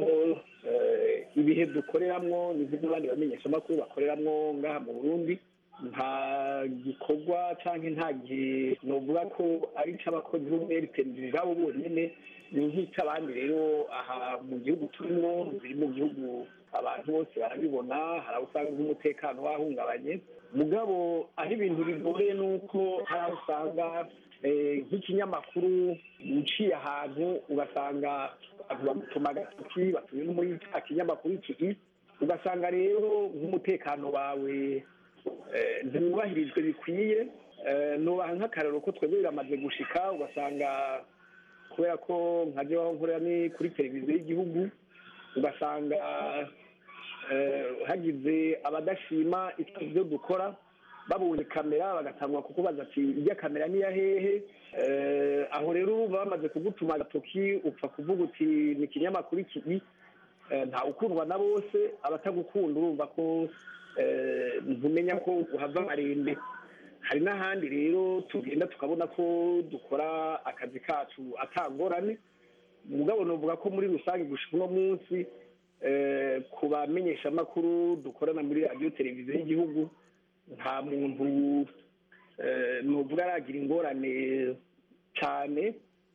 ibihe dukoreramwo ni nk'iby'abandi bamenyeshamakuru bakoreramwo ngaha mu burundi nta gikorwa cyangwa nta gihe novuga ko ari icy'abakozi b'umweritenderi babo bonyine ni nk'icy'abandi rero aha mu gihugu turimo biri mu gihugu abantu bose barabibona hari aho usanga nk'umutekano wahungabanye mugabo aho ibintu bigoreye ni uko hari aho usanga nk'ikinyamakuru uciye ahantu ugasanga abantu bamutuma agatoki batuye no muri cya kinyamakuru iki ugasanga rero nk'umutekano wawe eh, ntiwubahirijwe bikwiye Eh, nubaha nk'akararo ko twebwe biramaze gushika ugasanga kubera ko nka jewe aho nkorera ni kuri televiziyo y'igihugu ugasanga eh, hagize abadashima ibyo dukora babonye kamera bagatangwa kukubaza ati ijya kamera ni iya hehe Eh, aho rero uba bamaze kugutuma agatoki upfa kuvuga uti ni ikinyamakuru iki Eh, nta ukundwa na bose abatagukunda urumva ko eh, ntumenya ko uhava amarembe hari n'ahandi rero tugenda tukabona ko dukora akazi kacu atangorane mugabo novuga ko muri rusange gushika uno munsi eh, ku bamenyeshamakuru dukorana muri radiyo televiziyo y'igihugu nta muntu eh, novuga aragira ingorane cyane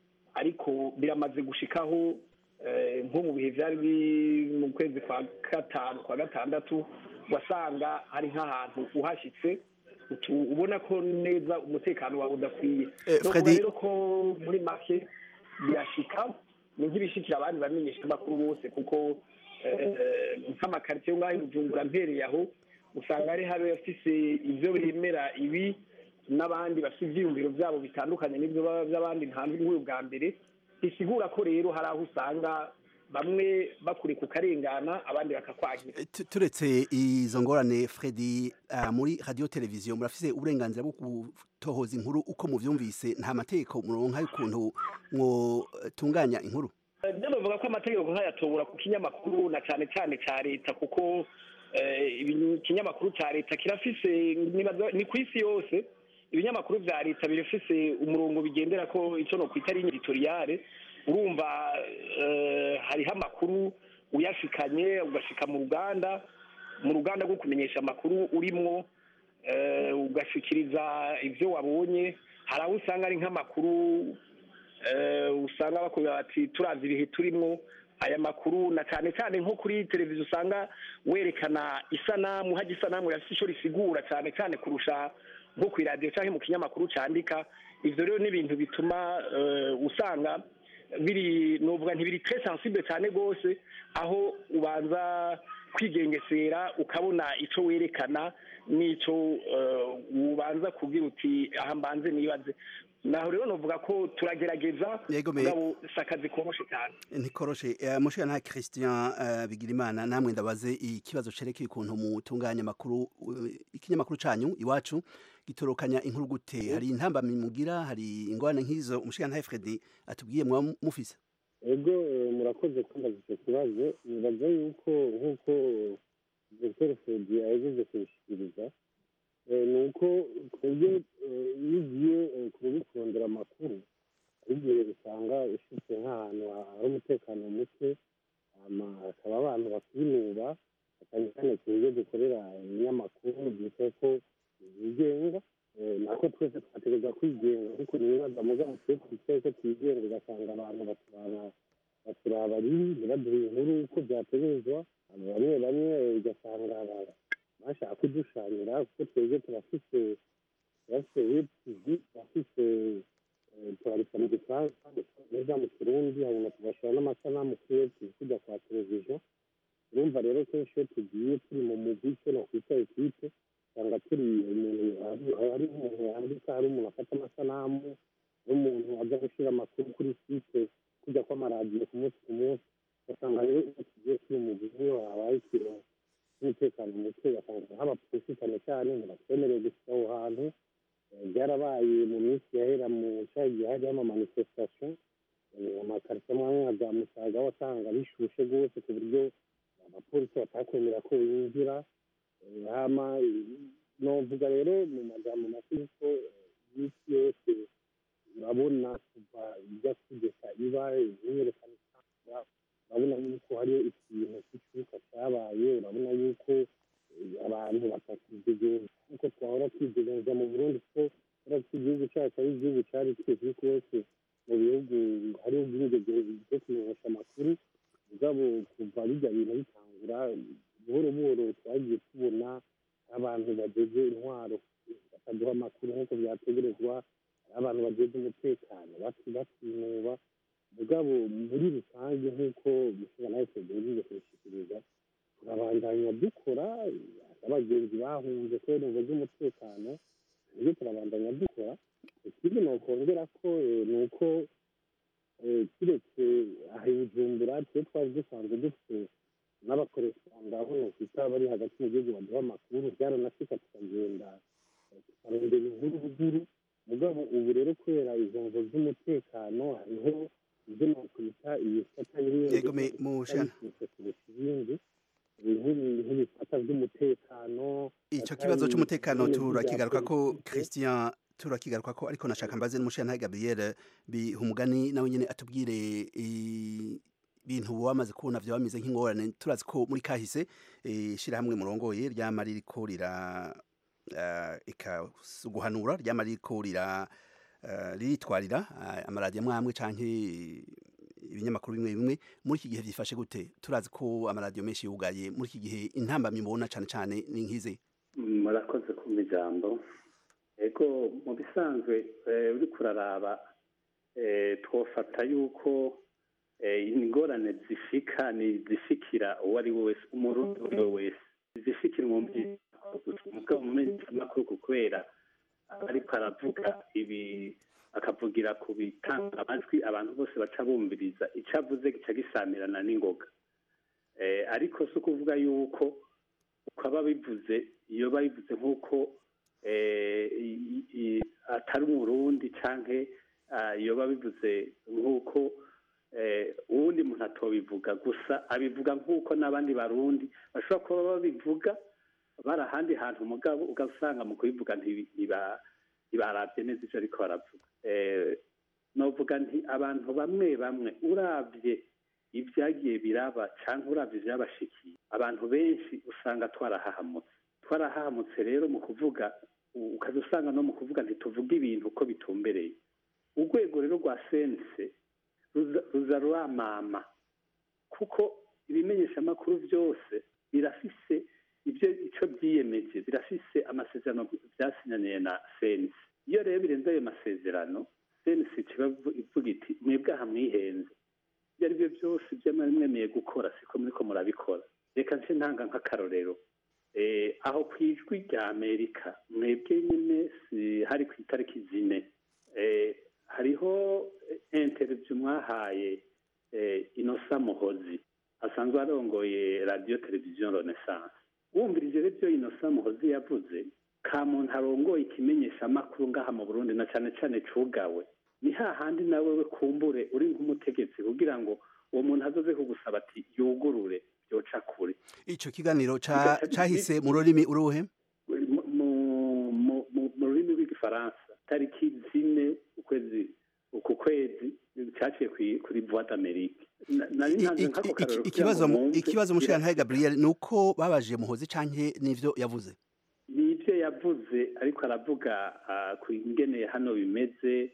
ariko biramaze gushikaho eh, nko mu bihe byari biri mu kwezi kwa gatanu kwa gatandatu wasanga hari nk'ahantu uhashyitse utu- ubona ko neza umutekano wawe udakwiye Eh, no Freddy- rero ko muri make birashika ni nk'ibishikira abandi bamenyesha amakuru bose kuko eh, nk'amakaritsiye yo ngaho i bujumbura mpereye aho usanga hari hari abafise ibyo bemera ibi n'abandi bafite ibyiyumviro byabo bitandukanye n'ibyo baba by'abandi ntanzwe nk'uyu bwa mbere bisigura ko rero hari aho usanga bamwe bakuri ku karengana abandi bakakwagira Tu- turetse izo ngorane Freddy ah, muri radio televiziyo murafise uburenganzira bwo gutohoza inkuru uko muvyumvise nta mategeko muronka y'ukuntu mwotunganya inkuru byo bavuga ko amategeko nk'ayatobora ku kinyamakuru na cyane cyane cya leta kuko eh, ibi- ikinyamakuru cya leta kirafise nibaza- ni ku isi yose ibinyamakuru bya leta birafise umurongo bigendera ko icyo no kwita ligne editoriale urumva eh, hariho amakuru uyashikanye ugashika mu ruganda mu ruganda rwo kumenyesha amakuru urimwo eh, ugashikiriza ibyo wabonye hari aho usanga ari nk'amakuru eh, usanga bakubwira bati turazi ibihe turimo aya makuru na cyane cyane nko kuri televiziyo usanga werekana isanamu hajya isanamu yafite icyo risigura cyane cyane kurusha nko ku iradiyo cyangwa mu kinyamakuru cyandika ibyo rero ni ibintu bituma eh, usanga biri nuvuga ntibiri très sensible cyane rwose aho ubanza kwigengesera ukabona icyo werekana n'icyo eh, ubanza kubwira uti aha mbanze nibaze naho rero novuga ko turagerageza Yego, me- mugabo si akazi koroshe cyane ntikoroshe eh, mushira nta Christian eh, Bigirimana namwe ndabaze ikibazo cerekeye ukuntu mutunganya amakuru eh, ikinyamakuru canyu iwacu gitorokanya inkuru gute hari intambamyi mugira hari ingorane nk'izo umushira nta Freddy atubwiye mwa mufise ego eh, murakoze kumbaza icyo kibazo nibaza yuko nk'uko dr fredi yagejeje kubishyikiriza eh, ni uko twebwe eh, iyo ugiye eh, kuba kurondera amakuru hari igihe usanga ufite nk'ahantu hari umutekano muke hama hakaba abantu bakwinuba cyane cyane ku buryo dukorera ibinyamakuru byitwa ko byigenga Eh, nako twese twategereza kwigenga ariko nibaza mugabo twe twicaye ko twigenga ugasanga abantu baturaba baturaba ribi ntibaduhe inkuru uko byategerezwa bamwe bamwe eh, ugasanga ba- bashaka kudushanyira kuko twebwe turafise turafise web tv turafise eh, turandika mu gifaransa neza mu kirundi hanyuma tugashyira n'amasanamu kuri web tv tujya kwa televiziyo urumva rero kenshi iyo tugiye turi mu mugwi icyo nakwita ekipe usanga turi umuntu hari- hari umuntu yandika hari umuntu afata amasanamu hari umuntu ajya gushyira amakuru kuri site kujya kw'amaradiyo ku munsi ku munsi ugasanga rero iyo tugiye turi mu mugwi iyo habaye ikintu cy'umutekano muke ugasanga nk'abapolisi cyane cyane ntibatwemereye gushyira aho hantu Eh, byarabaye mu minsi yahera mu cya gihe hariho amamanifestation eh, amakaritsiye amwe amwe nka za musaga wasanga bishushe rwose ku buryo abapolisi batakwemera ko binjira Eh, hama eh, novuga rero mu magambo make yuko eh, iminsi yose urabona kuva ijya kugeza iba imyerekano itangwa urabona yuko hariyo ikintu cy'ikibuga cyabaye urabona yuko eh, abantu batakidegenza nk'uko twahora twidegenza mu burundi kuko uretse igihugu cyacu ari igihugu cyari kizwi rwose mu bihugu hariho ubwigenge bwo kumenyesha amakuru mugabo kuva bijya bintu bitangura buhoro buhoro twagiye tubona abantu bageze intwaro bakaduha amakuru nk'uko byategerezwa hari abantu bageze umutekano bati batinuba mugabo muri rusange nk'uko mushobora nawe tugerageze kubishyikiriza turabandanya bahunze kubera ingo z'umutekano nibyo turabandanya dukora ikindi nokongera ko eh, ni uko eh, kiretse aha i bujumbura twe twari dusanzwe dufite n'abakoresanga aho nokwita bari hagati mu gihugu baduha amakuru byaranashika tukagenda eh, tukarondera inkuru ruguru mugabo ubu rero kubera izo ngo z'umutekano hariho ibyo nokwita ibifata Yego, me- mushana. kurusha ibindi nk'ibi- nk'ibifata by'umutekano ico kibazo c'umutekano turakigaruka ko Christian turakigaruka ko ariko nashaka mbaze n'umushana Gabriel bihumugani nawe nyene atubwire i- ibintu wamaze kubona vyo bameze nk'ingorane turazi ko muri kahise shira hamwe murongoye ryama ririko rira uh, ika guhanura ryama ririko rira uh, riritwarira uh, amaradiyo amwe amwe canke ibinyamakuru bimwe bimwe muri iki gihe vyifashe gute turazi ko amaradiyo menshi yugaye muri iki gihe intambamyi mubona cane cane ni nkize murakoze kumva ijambo ego mu bisanzwe eh, uriko uraraba eh, twofata yuko eh, ingorane zishika ni zishikira uwo ari we wese umurundi uwo ari we wese zishikira umubyeyi mugabo mu menyeshamakuru kubera ariko aravuga ibi akavugira ku bitanga amajwi abantu bose baca bumviriza icyo avuze gica gisamirana n'ingoga Eh, ariko si ukuvuga yuko ukaba bivuze iyo babivuze nk'uko eh, i- i- atari umurundi canke ah, iyo babivuze nk'uko eh, uwundi muntu atobivuga gusa abivuga nk'uko n'abandi barundi bashobora kuba babivuga bari ahandi hantu mugabo ugasanga mu kubivuga ntibi- ntiba- ntibarabye neza ivyo ariko baravuga Eh, novuga nti abantu bamwe bamwe uravye ibyagiye biraba cyangwa uravye ivyabashikiye abantu benshi usanga twarahahamutse twarahahamutse rero mu kuvuga u- ukaza usanga no mu kuvuga ntituvuga ibintu uko bitumbereye urwego rero rwa sense ruza- ruza ruramama kuko ibimenyeshamakuru byose birafise ibyo icyo byiyemeje birafise amasezerano byasinyaniye na sense iyo rero birenze ayo masezerano sense kiba ivuga iti mwebwe aha mwihenze ibyo ari byo byose ibyo mwari mwemeye gukora siko muriko murabikora reka nce ntanga nk'akarorero Eh, aho ku ijwi rya amerika mwebwe nyine si- hari ku itariki zine Eh, hariho interview mwahaye eh, inosa muhozi asanzwe arongoye radiyo televiziyo renaissance wumvirije rero ibyo inosa muhozi yavuze ka muntu arongoye ikimenyesha amakuru ngaha mu burundi na cyane cyane cugawe ni hahandi nawe we kumbure uri nk'umutegetsi kugira ngo uwo muntu azoze kugusaba ati yugurure byoca kure ico kiganiro ca cahise mu rurimi uruhe mu- mu- mu- mu- mu rurimi rw'igifaransa tariki zine ukwezi uku kwezi cyaciye kuri- kuri voix d'amerique Na- nari ntanze nk'ako karorero kugira ikibazo ngo mu- mwumve ikibazo mushana Gabriel nuko babajije muhozi canke nivyo yavuze ni ibyo yavuze ariko aravuga ah, ku ingene hano bimeze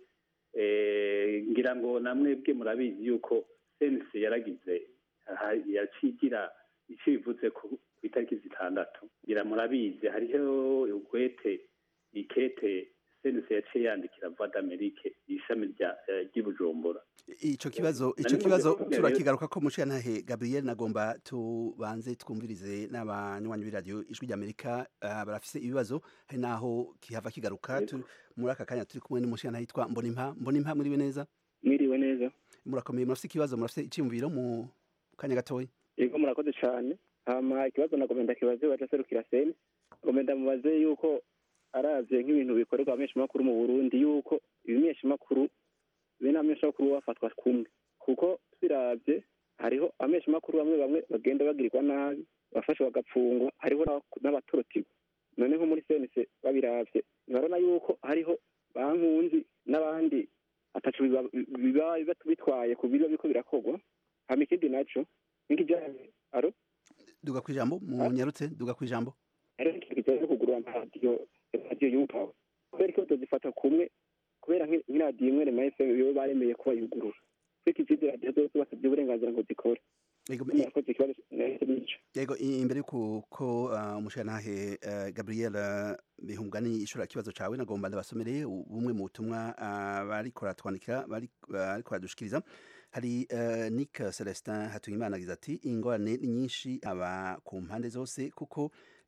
eh, ngira ngo namwebwe murabizi yuko sense yaragize aha, yacigira icyo bivuze ku ku itariki zitandatu ngira murabizi hariho ugwete ikete sense yaciye yandikira voix d'amerique ishami rya eh, ry'i bujumbura ico kibazo ico Nari kibazo maze turakigaruka ko mushyantahe Gabriel nagomba tubanze twumvirize n'abanywanyi b'iradiyo ijwi ry'Amerika uh, barafise ibibazo hari naho kihava kigaruka tu, muri aka kanya turi kumwe n'umushyantahe yitwa Mbonimpa Mbonimpa muriwe neza mwiriwe neza murakomeye murafise ikibazo murafise iciyumviro mu kanya gatoya yego murakoze cyane hama ikibazo nagomba ndakibaze waje aserukira seni ngomba ndamubaze yuko aravye nk'ibintu bikorerwa abamenyeshamakuru mu burundi yuko ibimenyeshamakuru bene abamenyeshamakuru bafatwa kumwe kuko tubiravye hariho abamenyeshamakuru bamwe bamwe bagenda bagirirwa nabi bafashwe bagapfungwa hariho n'aba- n'abatorotirwa none nko muri senise babiravye barabona yuko hariho bankunzi n'abandi ataco biba- biba biba bitwaye ku biba biriko birakorwa hama ikindi naco nk'ikijanye aro duga kwijambo munyarutse duga kwijambo hariho ikintu kijanye no kugurura amaradiyo radiyo yupawe kubera ko tuzifata kumwe kubera nk'i- nk'iradiyo imwe rema fm yo baremeye kuba yugurura ariko izindi radiyo zose basabye uburenganzira ngo zikore Yego, murakoze ikibazo nahise nico Yego i- imbere yuko ko uh, umushantahe uh, Gabriel uh, Bihumgani ishura kibazo cawe nagomba ndabasomere u- bumwe mu butumwa uh, bariko ratwandikira bari bariko radushikiriza hari uh, Nick Celestin Hatuyimana agize ati ingorane ni nyinshi aba ku mpande zose kuko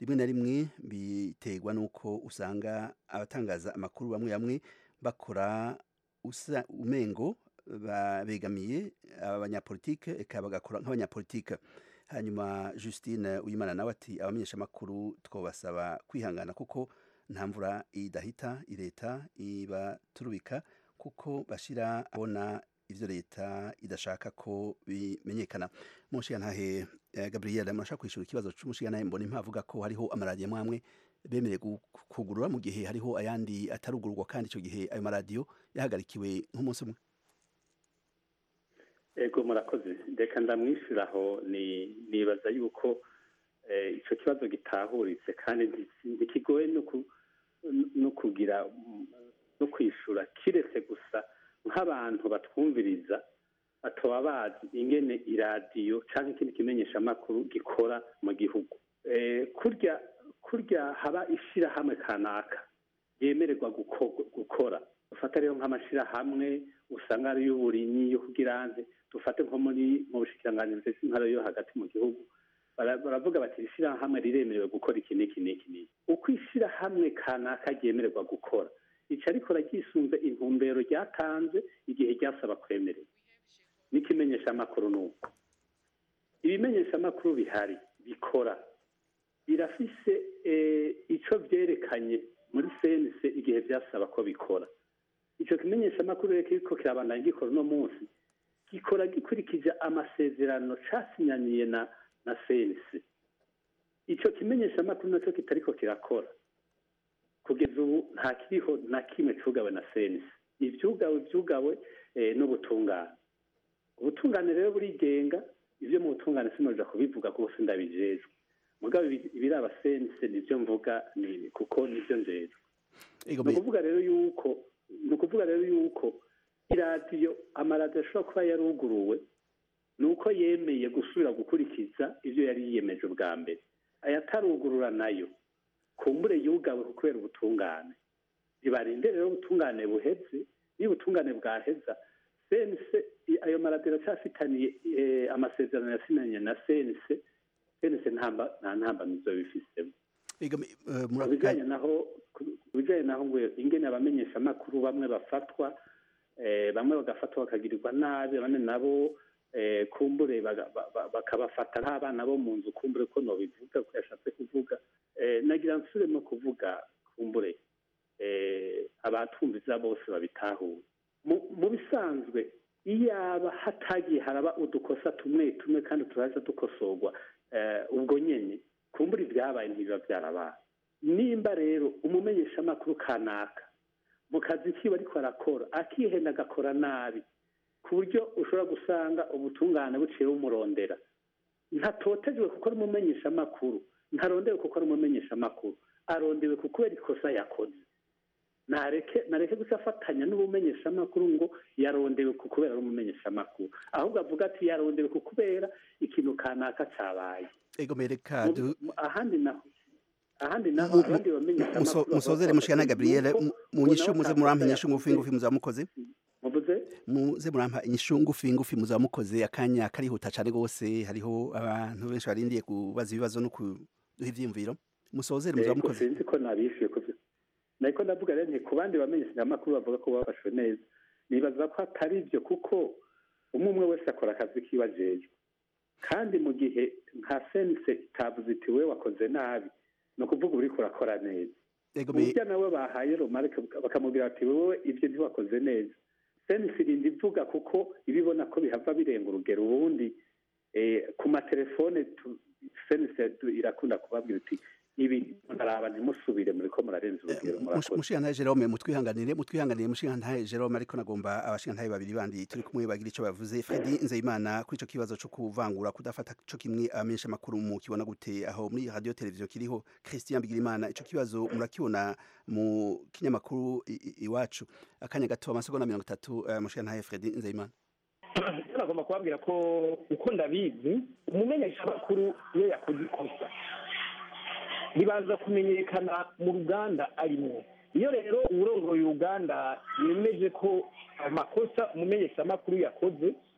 rimwe na rimwe biterwa n'uko usanga abatangaza amakuru bamwe bamwe bakora usa umengo begamiye abanyapolitike eka bagakora nk'abanyapolitike hanyuma Justine uyimana nawe ati abamenyesha amakuru twabasaba kwihangana kuko nta mvura idahita leta ibaturubika kuko bashira abona ivyo leta idashaka ko bimenyekana mushigantahe Gabriel murashaka kwishura ikibazo c'umushigantahe mbona impavuga ko hariho amaradiyo mwamwe bemerewe kugurura mu gihe hariho ayandi atarugururwa kandi ico gihe ayo maradiyo yahagarikiwe nk'umunsi umwe ego murakoze reka ndamwishyuraho nibaza yuko icyo kibazo gitahuritse kandi ntikigoye no kugira no kwishyura kiretse gusa nk'abantu batwumviriza bataba bazi ingene iradiyo cyangwa ikindi kimenyeshamakuru gikora mu gihugu kurya kurya haba ishyirahamwe kanaka yemererwa gukora ufata rero nk'amashyirahamwe usanga ari y'uburimyi yo kugira nte dufate nko muri mu bushikiranganji bw'intara yo hagati mu gihugu baravuga bati ishyirahamwe riremerewe gukora iki n'iki n'iki n'iki uko ishyirahamwe kanaka ryemererwa gukora ica rikora ryisunze intumbero ryatanze igihe ryasaba kwemererwa n'ikimenyeshamakuru ni uko ibimenyeshamakuru bihari bikora birafise icyo byerekanye muri senise igihe byasaba ko bikora icyo kimenyeshamakuru rero kiriko kirabandanya gikora uno munsi gikora gikurikije amasezerano casinyaniye na na senise icyo kimenyeshamakuru nacyo kitariko kirakora kugeza ubu nta kiriho na kimwe cugawe na senise ivyugawe vyugawe n'ubutungane ubutungane rero burigenga ivyo mu butungane sinoja kubivuga rwose ndabijejwe mugabo ibiraba senise nivyo mvuga ni kuko nivyo njejwe ni ukuvuga rero yuko ni ukuvuga rero yuko iradiyo amaradiyo ashobora kuba yaruguruwe ni uko yemeye gusubira gukurikiza ibyo yari yiyemeje ubwa mbere ayatarugurura nayo kumbure yugawe kubera ubutungane bibarinde rero ubutungane buheze niba ubutungane bwaheza sense ayo maradiyo aracyafitaniye amasezerano yasinanye na sense sense nta ntambamizo bifisemo ku bijyanye naho ku bijyanye naho ngo ingene abamenyeshamakuru bamwe bafatwa bamwe bagafatwa bakagirirwa nabi abandi nabo kumbure bakabafata nk'abana bo mu nzu kumbure ko nobivuga ko yashatse kuvuga nagira nsure no kuvuga kumbure abatumviza bose babitahuye mu bisanzwe iyaba hatagiye haraba udukosa tumwe tumwe kandi turaza dukosorwa ubwo nyine kumbura ibyabaye ntibiba byarabaye nimba rero umumenyeshamakuru kanaka mu kazi kiwe ariko arakora akihenda agakora nabi ku buryo ushobora gusanga ubutungane buciye bumurondera ntatotejwe kuko ari umumenyeshamakuru ntarondewe kuko ari umumenyeshamakuru arondewe kuko kubera ikosa yakoze nareke nareke gusa afatanya n'ubumenyeshamakuru ngo yarondewe ku kubera ari umumenyeshamakuru ahubwo avuga ati yarondewe ku kubera ikintu kanaka cyabaye ego mereka ahandi naho ahandi naho abandi bamenyeshamakuru musozere mushikana Gabriel mu nyishu muze murampa inyishu ngufi ngufi muzamukoze muvuze muze murampa inyishu ngufi ngufi muzamukoze akanya karihuta cyane gose hariho abantu benshi barindiye kubaza ibibazo no kuduha ivyimviro musozere muzamukoze sinzi ko nabishuye kuvyo nariko ndavuga rero nti ku bandi bamenyeshamakuru bavuga ko bafashwe neza nibaza ko atari ibyo kuko umwe umwe wese akora akazi kiwe ajejwe kandi mu gihe nka sense itavuze iti we wakoze nabi ni ukuvuga uriko urakora neza burya nawe bahaye romarike bakamubwira bati wowe ibyo ntiwakoze neza sense irinda ivuga kuko ibibona ko bihava birenga urugero ubundi ku matelefone sense irakunda kubabwira iti ibi ntaraba ntimusubire muri ko murarenza urugero murakoze mushigantahe Jerome mutwihanganire mutwihanganire mushigantahe Jerome ariko nagomba abashigantahe babiri bandi turi kumwe bagira ico bavuze Fredi Nzeyimana kuri ico kibazo co kuvangura kudafata co kimwe amenyesha makuru mu kibona gute aho muri radio televiziyo kiriho Christian Bigirimana ico kibazo murakibona mu kinyamakuru iwacu akanya gato amasegonda mirongo itatu uh, mushigantahe Fredi Nzeyimana nagomba kubabwira ko uko ndabizi umumenyesha makuru iyo yakoze ikosa ribanza kumenyekana mu ruganda arimo iyo rero uwurongoye uruganda yemeje ko amakosa umumenyeshamakuru yakoze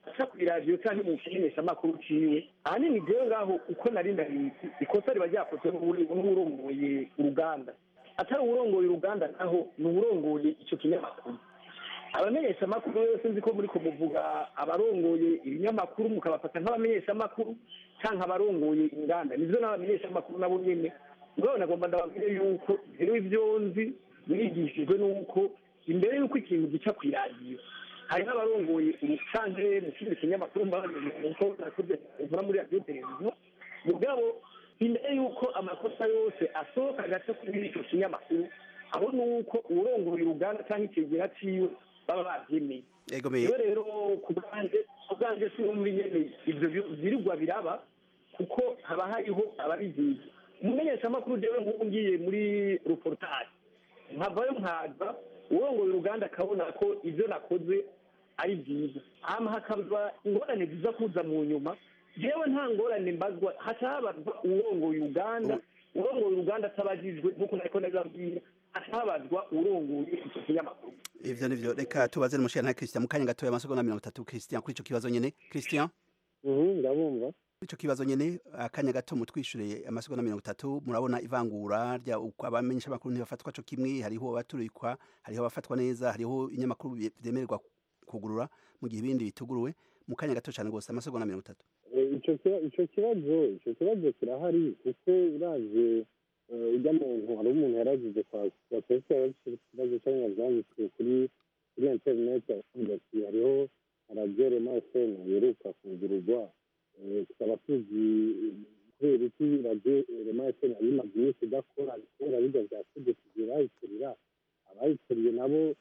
aca ku iradiyo cyangwa mu kimenyeshamakuru ciwe ahanini jewe ngaho uko nari ndabizi ikosa riba ryakozwe n'uwuri- n'uwurongoye uruganda atari uwurongoye uruganda naho ni uwurongoye ico kinyamakuru abamenyeshamakuru rero sinzi ko muri kumuvuga abarongoye ibinyamakuru mukabafata nk'abamenyeshamakuru canke abarongoye inganda nivyo n'abamenyeshamakuru nabo nyene mugabo nagomba ndababwire yuko rero ivyo nzi mwigishijwe n'uko imbere y'uko ikintu gica ku iradiyo hari n'abarongoye umucanke mu kindi kinyamakuru mbaho nakoze nkora muri radiyo televiziyo mugabo imbere y'uko amakosa yose asohoka agaca kuri ico kinyamakuru abo ni uko uwurongoye uruganda cyangwa ikigera ciwe baba bavyemeye Ego me rero rero ku bwanjye ku bwanjye si muri nyene ivyo bi- virirwa biraba kuko haba hariho ababizizi umumenyeshamakuru jewe nk'ubu ngiye muri reportage nkavayo nkaza urongoye uruganda akabona ko ivyo nakoze ari byiza hama hakaba ingorane ziza kuza mu nyuma jewe nta ngorane mbazwa haca habazwa urongoye uruganda urongoye uruganda atabajijwe nk'uko nariko ndabibabwira haca habazwa urongoye ico kinyamakuru ivyo nivyo reka tubaze n'umushira nta Christian mu kanya gatoya amasegonda mirongo itatu Christian kuri ico kibazo nyene Christian ndabumva ico kibazo nyene akanya gato mutwishure amasegonda mirongo itatu murabona ivangura rya uko abamenyesha makuru ntibafatwa co kimwe hariho abaturikwa hariho abafatwa neza hariho inyamakuru vyemererwa kugurura mu gihe ibindi bituguruwe mu kanya gato cane gose amasegonda mirongo itatu Eh, ico kiba- ico kibazo ico kibazo kirahari kuko uraje eh, ujya muntu hari umuntu yaragize kwa kwa kwese ikibazo cyangwa byanditswe kuri kuri internet avuga ati hariho radiyo rema fm yeruka kugururwa Eh, tukaba tuzi eh, kubera iki radiyo rema fm yari imaze iminsi idakora kubera bijya bya tegeko birayikurira abayikuriye nabo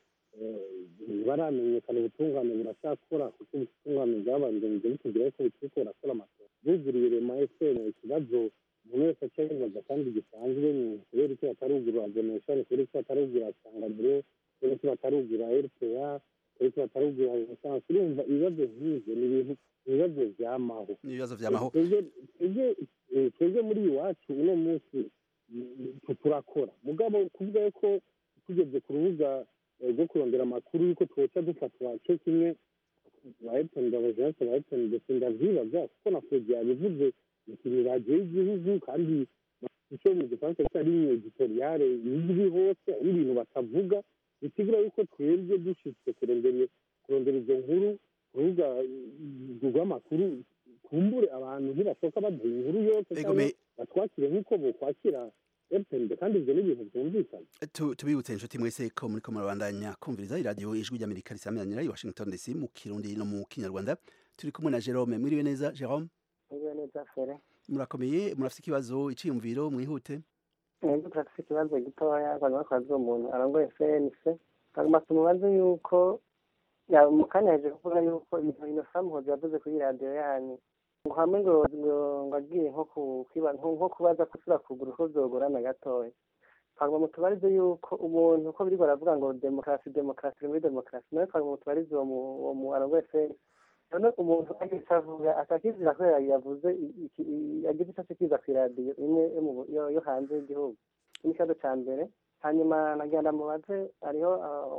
ntibaramenyekana ubutungane buracyakora kuko ubutungane bwabandanije butubwira ko buturiko burakora amatora buguriye rema fm ikibazo umuntu wese aca yibaza kandi gisanzwe ni kubera iki batarugura donation kubera iki batarugura sanganiro kubera iki batarugura rpa kubera iki batarugura renaissance urumva ibibazo nk'ivyo ni ibintu ibibazo vyamaho ibibazo vyamaho twebwe twebwe eh, twebwe muri iwacu uno munsi mm, tu- turakora mugabo kuvuga ko tugeze ku rubuga eh, rwo kurondera amakuru yuko twoca dufatwa cyo kimwe ba Elton Ndabajanse ba Elton ndetse ndavyibaza kuko na Fred yabivuze ni radiyo y'igihugu kandi icyo mu gifaransa cyo ari editoriale izwi hose ari ibintu batavuga bisigura yuko twebwe dushitse kurondera kurondera izo nkuru ku rubuga mm, rw'amakuru kumbure abantu ntibashoka baduha inkuru yose Ego cyangwa me- batwakire nk'uko bokwakira Elton kandi ibyo ni ibintu byumvikana Tu- tubibutse inshuti mwese ko muriko murabandanya kumviriza iradiyo ijwi ry'amerika risamiranira i washington dc mu kirundi no mu kinyarwanda turi kumwe na jerome mwiriwe neza jerome Mwiriwe neza fere murakomeye murafite ikibazo iciyumviro mwihute ego turafise ikibazo gitoya abantu bakoraze umuntu arongoye cnc hanyuma tumubaze yuko ya- mu kanya yaje kuvuga yuko ibintu inosa muhozi yavuze kuri radiyo yanyu ngo hamwe ngo ngo ngo agiye nko ku- kwiba- nko nko kubaza kusura kugura uko vyogorana gatoya hanyuma mutubarize yuko umuntu uko biriko baravuga ngo demokarasi demokarasi iri muri demokarasi nawe hanyuma mutubarize uwo mu- uwo mu arongoye cnc none umuntu agiye avuga atakizira ko yavuze i- iki- i- yagize icyo akiza ku iradiyo imwe yo mu- yo- yo hanze y'igihugu iki ni ikibazo cya mbere hanyuma nagenda mubaze hariho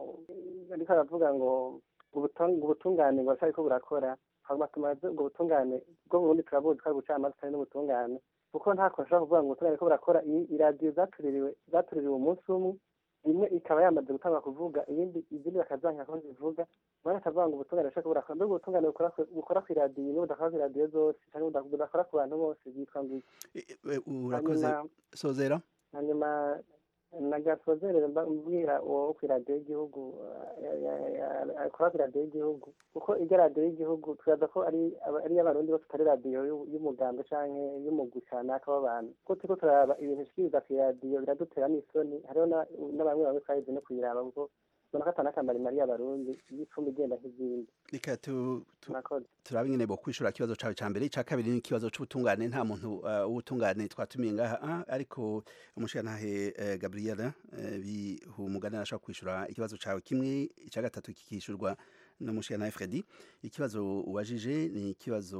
ah, ariko aravuga ngo ubutung- ubutungane ngo ariko burakora hanyuma tumaze ubwo butungane bwo mu burundi turabuzi ko ari ubucamanza atari n'ubutungane kuko nta kuntu ushobora kuvuga ngo ubutungane ko burakora iyi iradiyo zatuririwe zatuririwe umunsi umwe imwe ikaba yamaze gutanga kuvuga iyindi izindi bakazanka ko zivuga umwana akavuga ngo ubutungane bushaka burakora mbega ubutungane bukora ku- bukora ku iradiyo n'ubudakora ku iradiyo zose cyangwa buda- budakora ku bantu bose byitwa ngo iki Eh, urakoze Hanyuma- sozera hanyuma nagasozerere mbwira uwo ku iradiyo y'igihugu ya- ya- ya- akora ku iradiyo y'igihugu kuko iryo radiyo y'igihugu turaza ko ari aba- ari iy'abarundi bose atari radiyo y'u- y'umugambwe canke y'umugwi kanaka w'abantu kuko turiko turaraba ibintu bishikiriza ku iradiyo biradutera n'isoni hariho na- na bamwe bamwe twahize no kuyiraba kuko ubona ko atanakamara imari y'abarundi y'icumi igenda nk'izindi reka tu- tu- murakoze turabe nyene bo kwishura ikibazo cawe ca mbere ica kabiri ni ikibazo c'ubutungane nta muntu uh, w'ubutungane twatumiye ngaha ah, ariko umushirantahe uh, gabriela uh, bihumugane arashobora kwishura ikibazo cawe kimwe ica gatatu kikishurwa n'umushirantahe fredi ikibazo uwajije ni ikibazo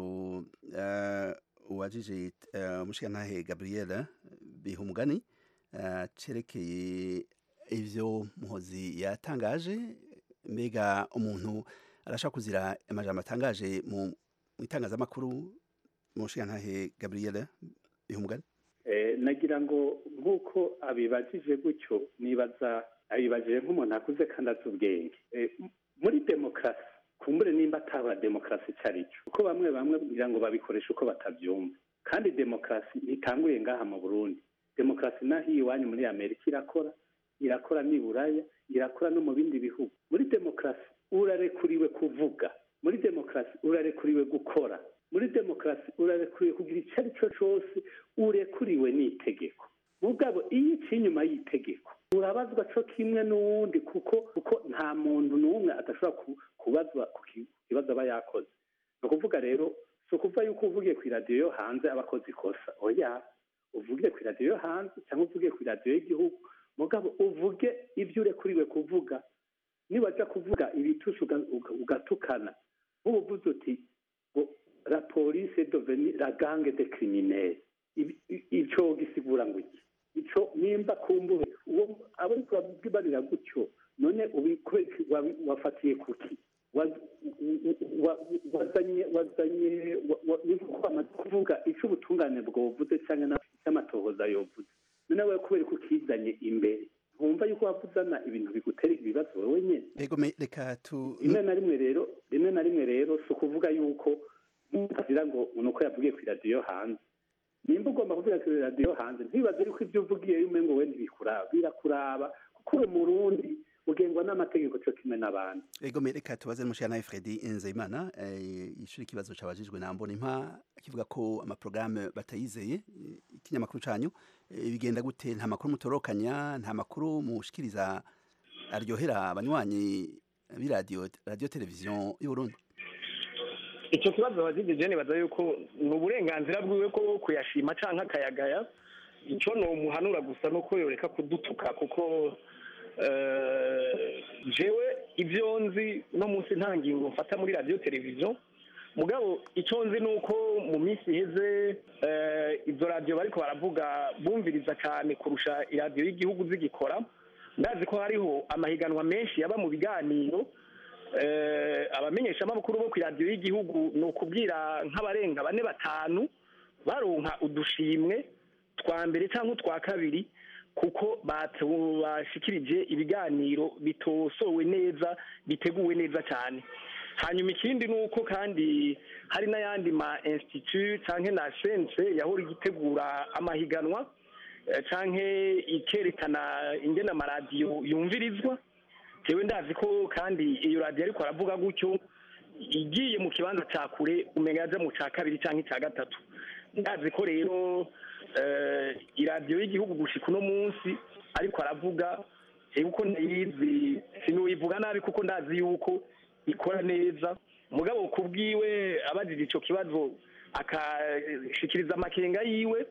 uh, uwajije uh, umushirantahe gabriela bihumugani uh, cerekeye ivyo muhozi yatangaje mbega umuntu arashaka kuzira amajambo atangaje mu mu itangazamakuru mu nshingantahe gabriel bihumugane Eh, nagira ngo nk'uko abibajije gutyo nibaza abibajije nk'umuntu akuze kandi azi ubwenge Eh, m- muri demokarasi kumbure nimba ataba demokarasi icyo ari cyo kuko bamwe bamwe kugira ngo babikoreshe uko batabyumva kandi demokarasi ntitanguye ngaha mu burundi demokarasi naho iwanyu muri amerika irakora irakora n'i buraya irakora no mu bindi bihugu muri demokarasi urarekuriwe kuvuga muri demokarasi urarekuriwe gukora muri demokarasi urarekuriwe kugira icyo ari cyo cyose urekuriwe n'itegeko mugabo iyo iciye inyuma y'itegeko urabazwa cyo kimwe n'uwundi kuko kuko nta muntu n'umwe adashobora ku- kubazwa ku ki- kibazo aba yakoze ni ukuvuga rero si ukuvuga yuko uvugiye ku iradiyo yo hanze aba akoze ikosa oya uvugiye ku iradiyo yo hanze cyangwa uvugiye ku iradiyo y'igihugu mugabo uvuge ibyo urekuriwe kuvuga nibaja kuvuga ibitushi uga- uga- ugatukana nk'ubu uvuze uti ngo la police est devenue la gangue de criminels Ibi- i- ico gisigura ngo iki ico nimba kumbure uwo abo ariko babwibarira gutyo none ubikwe wabi- wafatiye kuki Wa- wa- wazanye wazanye wa- wa- ni nko bamaze kuvuga ico ubutungane bwovuze cyangwa na- n'amatohoza yovuze none wewe kubera ko ukizanye imbere ntumva yuko wavuzana ibintu bigutera ibibazo wowe nyene ego me- reka tu rimwe na rimwe rero rimwe na rimwe rero si ukuvuga yuko ntukagira ngo ni uko yavugiye ku iradiyo yo hanze nimba ugomba kuvuga ku iradiyo yo hanze ntibaze yuko ibyo uvugiye yume ngo we ntibikuraba birakuraba kuko uri umurundi ugengwa n'amategeko cyo kimwe n'abandi ego me- reka tubaze n'umushingantahe fredi nzeyimana eh, yishura ikibazo cabajijwe na mbona impa kivuga ko amaporogaramu batayizeye eh, ikinyamakuru canyu eh, bigenda gute nta makuru mutorokanya nta makuru mushikiriza aryohera abanywanyi b'iradiyo radiyo televiziyo y'uburundi icyo kibazo wazigije nibaza yuko ni uburenganzira bwiwe ko kuyashima cyangwa akayagaya icyo ni umuhanura gusa ni uko yoreka kudutuka kuko eh, jewe ibyo nzi no munsi nta ngingo mfata muri radiyo televiziyo mugabo icyo nzi ni uko mu minsi iheze eh, izo radiyo bariko baravuga bumviriza cyane kurusha iradiyo y'igihugu zigikora ndazi ko hariho amahiganwa menshi yaba mu biganiro eh, abamenyeshamakuru bo ku iradiyo y'igihugu ni ukubwira nk'abarenga bane batanu baronka udushimwe twa mbere cyangwa utwa kabiri kuko batu- bashikirije ibiganiro bitosowe neza biteguwe neza cyane hanyuma ikindi ni uko kandi hari n'ayandi ma institut cyangwa na sense yahora igitegura amahiganwa eh, canke ikerekana ingene amaradiyo yumvirizwa jewe ndazi ko kandi iyo radiyo ariko aravuga gutyo igiye mu kibanza cya kure umenya yaja mu cya kabiri cyangwa icya gatatu ndazi ko rero eh, iradiyo y'igihugu gushika uno munsi ariko aravuga jewe uko ndayizi sinuyivuga nabi kuko ndazi yuko ikora neza mugabo kubwiwe abajije ico kibazo akashikiriza amakenga yiwe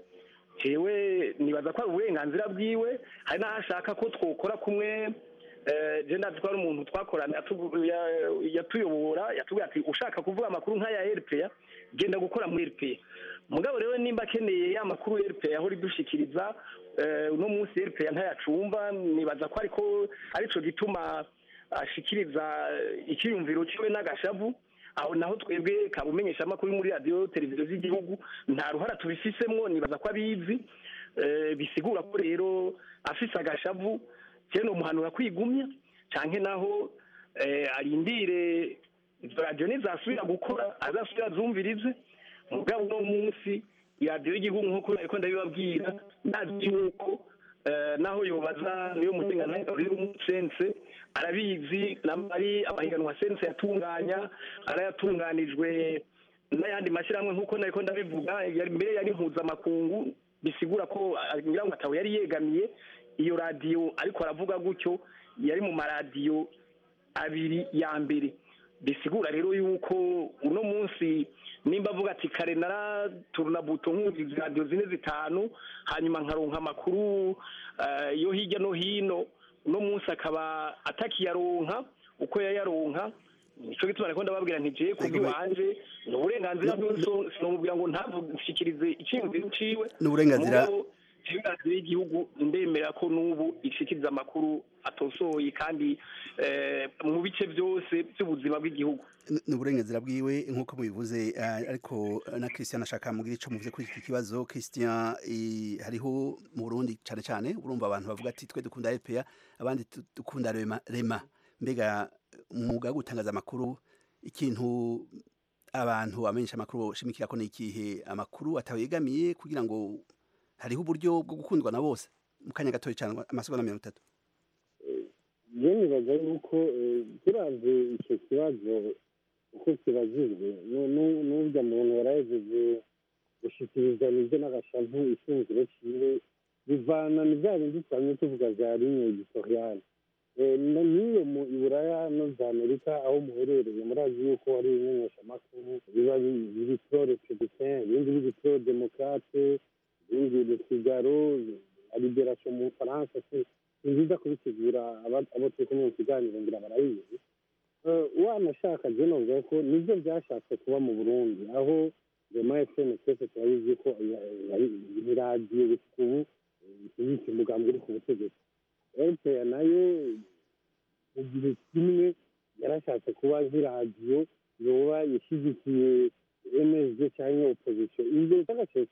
jewe nibaza ko ari uburenganzira bwiwe hari n'aho ashaka ko twokora kumwe eh, je ndazi ko ari umuntu twakorana yatu- ya- yatuyobora yatubwira ati ushaka kuvuga amakuru nk'aya rpa genda gukora muri rpa mugabo rero nimba akeneye ya makuru rpa yahora idushikiriza eh, uno munsi rpa ntayacumva nibaza ko ariko arico gituma ashikiriza icyiyumviro ciwe n'agashavu aho naho twebwe kabumenyesha amakuru muri radiyo televiziyo z'igihugu nta ruhara tubifisemwo nibaza ko abizi eh, bisigura ko rero afise agashavu cyane umuhanura kwigumya canke naho eh, arindire izo radiyo nizasubira gukora azasubira azumvirize mugabo uno munsi iradiyo y'igihugu nk'uko nariko ndabibabwira ndazi yuko eh, naho yobaza niyo mutenganari sense arabizi ari amahiganwa sense yatunganya arayatunganijwe n'ayandi mashyirahamwe nk'uko nariko ndabivuga yari mbere yari mpuzamakungu bisigura ko ah, ngira ngo atawe yari yegamiye iyo radiyo ariko aravuga gutyo yari mu maradiyo abiri ya mbere bisigura rero yuko uno munsi nimba avuga ati kare naraturuna buto nkumviriza radiyo zine zitanu hanyuma nkaronka amakuru eh, yo hirya no hino uno munsi akaba atakiyaronka uko yayaronka nico gituma nariko ndababwira nti jewe kubw'iwanje ni uburenganzira bwiwe so- sinomubwira ngo ntavushikirize iciyumviro ciwe Ni uburenganzira- mugabo jewe radiyo y'igihugu ndemera ko n'ubu ishikiriza amakuru atosoye kandi eh, mu bice byose by'ubuzima bw'igihugu ni uburenganzira bwiwe nk'uko mubivuze eh, ariko na christian ashaka mugira ico muvuze kuri iki kibazo christian eh, hariho mu burundi cane cane urumva abantu bavuga ati twe dukunda rpa abandi tu- dukunda rema, rema mbega umwuga wo gutangaza amakuru ikintu abantu bamenyesha amakuru boshimikira ko ni ikihe amakuru atawegamiye kugira ngo hariho uburyo bwo gukundwa na bose mu kanya gatoya cane amasegonda mirongo itatu je nibaza yuko eh, turavye ico kibazo uko kibajijwe nu- nu- n'urya muntu yarahejeje gushikiriza nivyo n'agashavu ishingiro ciwe bivana ni vya bindi twamye tuvuga vya ligne editoriale Eh, na- n'iyo mu iburaya no za amerika aho muherereye murazi yuko hari ibimenyeshamakuru biba bi- biri pro republicain ibindi biri pro demokrate ibindi le figaro la liberation mu bufaransa si ni byiza kubisigura aba- abo turi kumwe mu kiganiro ngira barabizi Eh, wanashaka je novuga ko nivyo vyashatse kuba mu burundi aho rema fm twese turabizi ko ni radiyo gusa ubu ishyigikira umugambi uri ku butegetsi rpa nayo mu gihe kimwe yarashatse kuba nk'iradiyo yoba ishyigikiye msd cyangwa opposition ibyo by'agaciro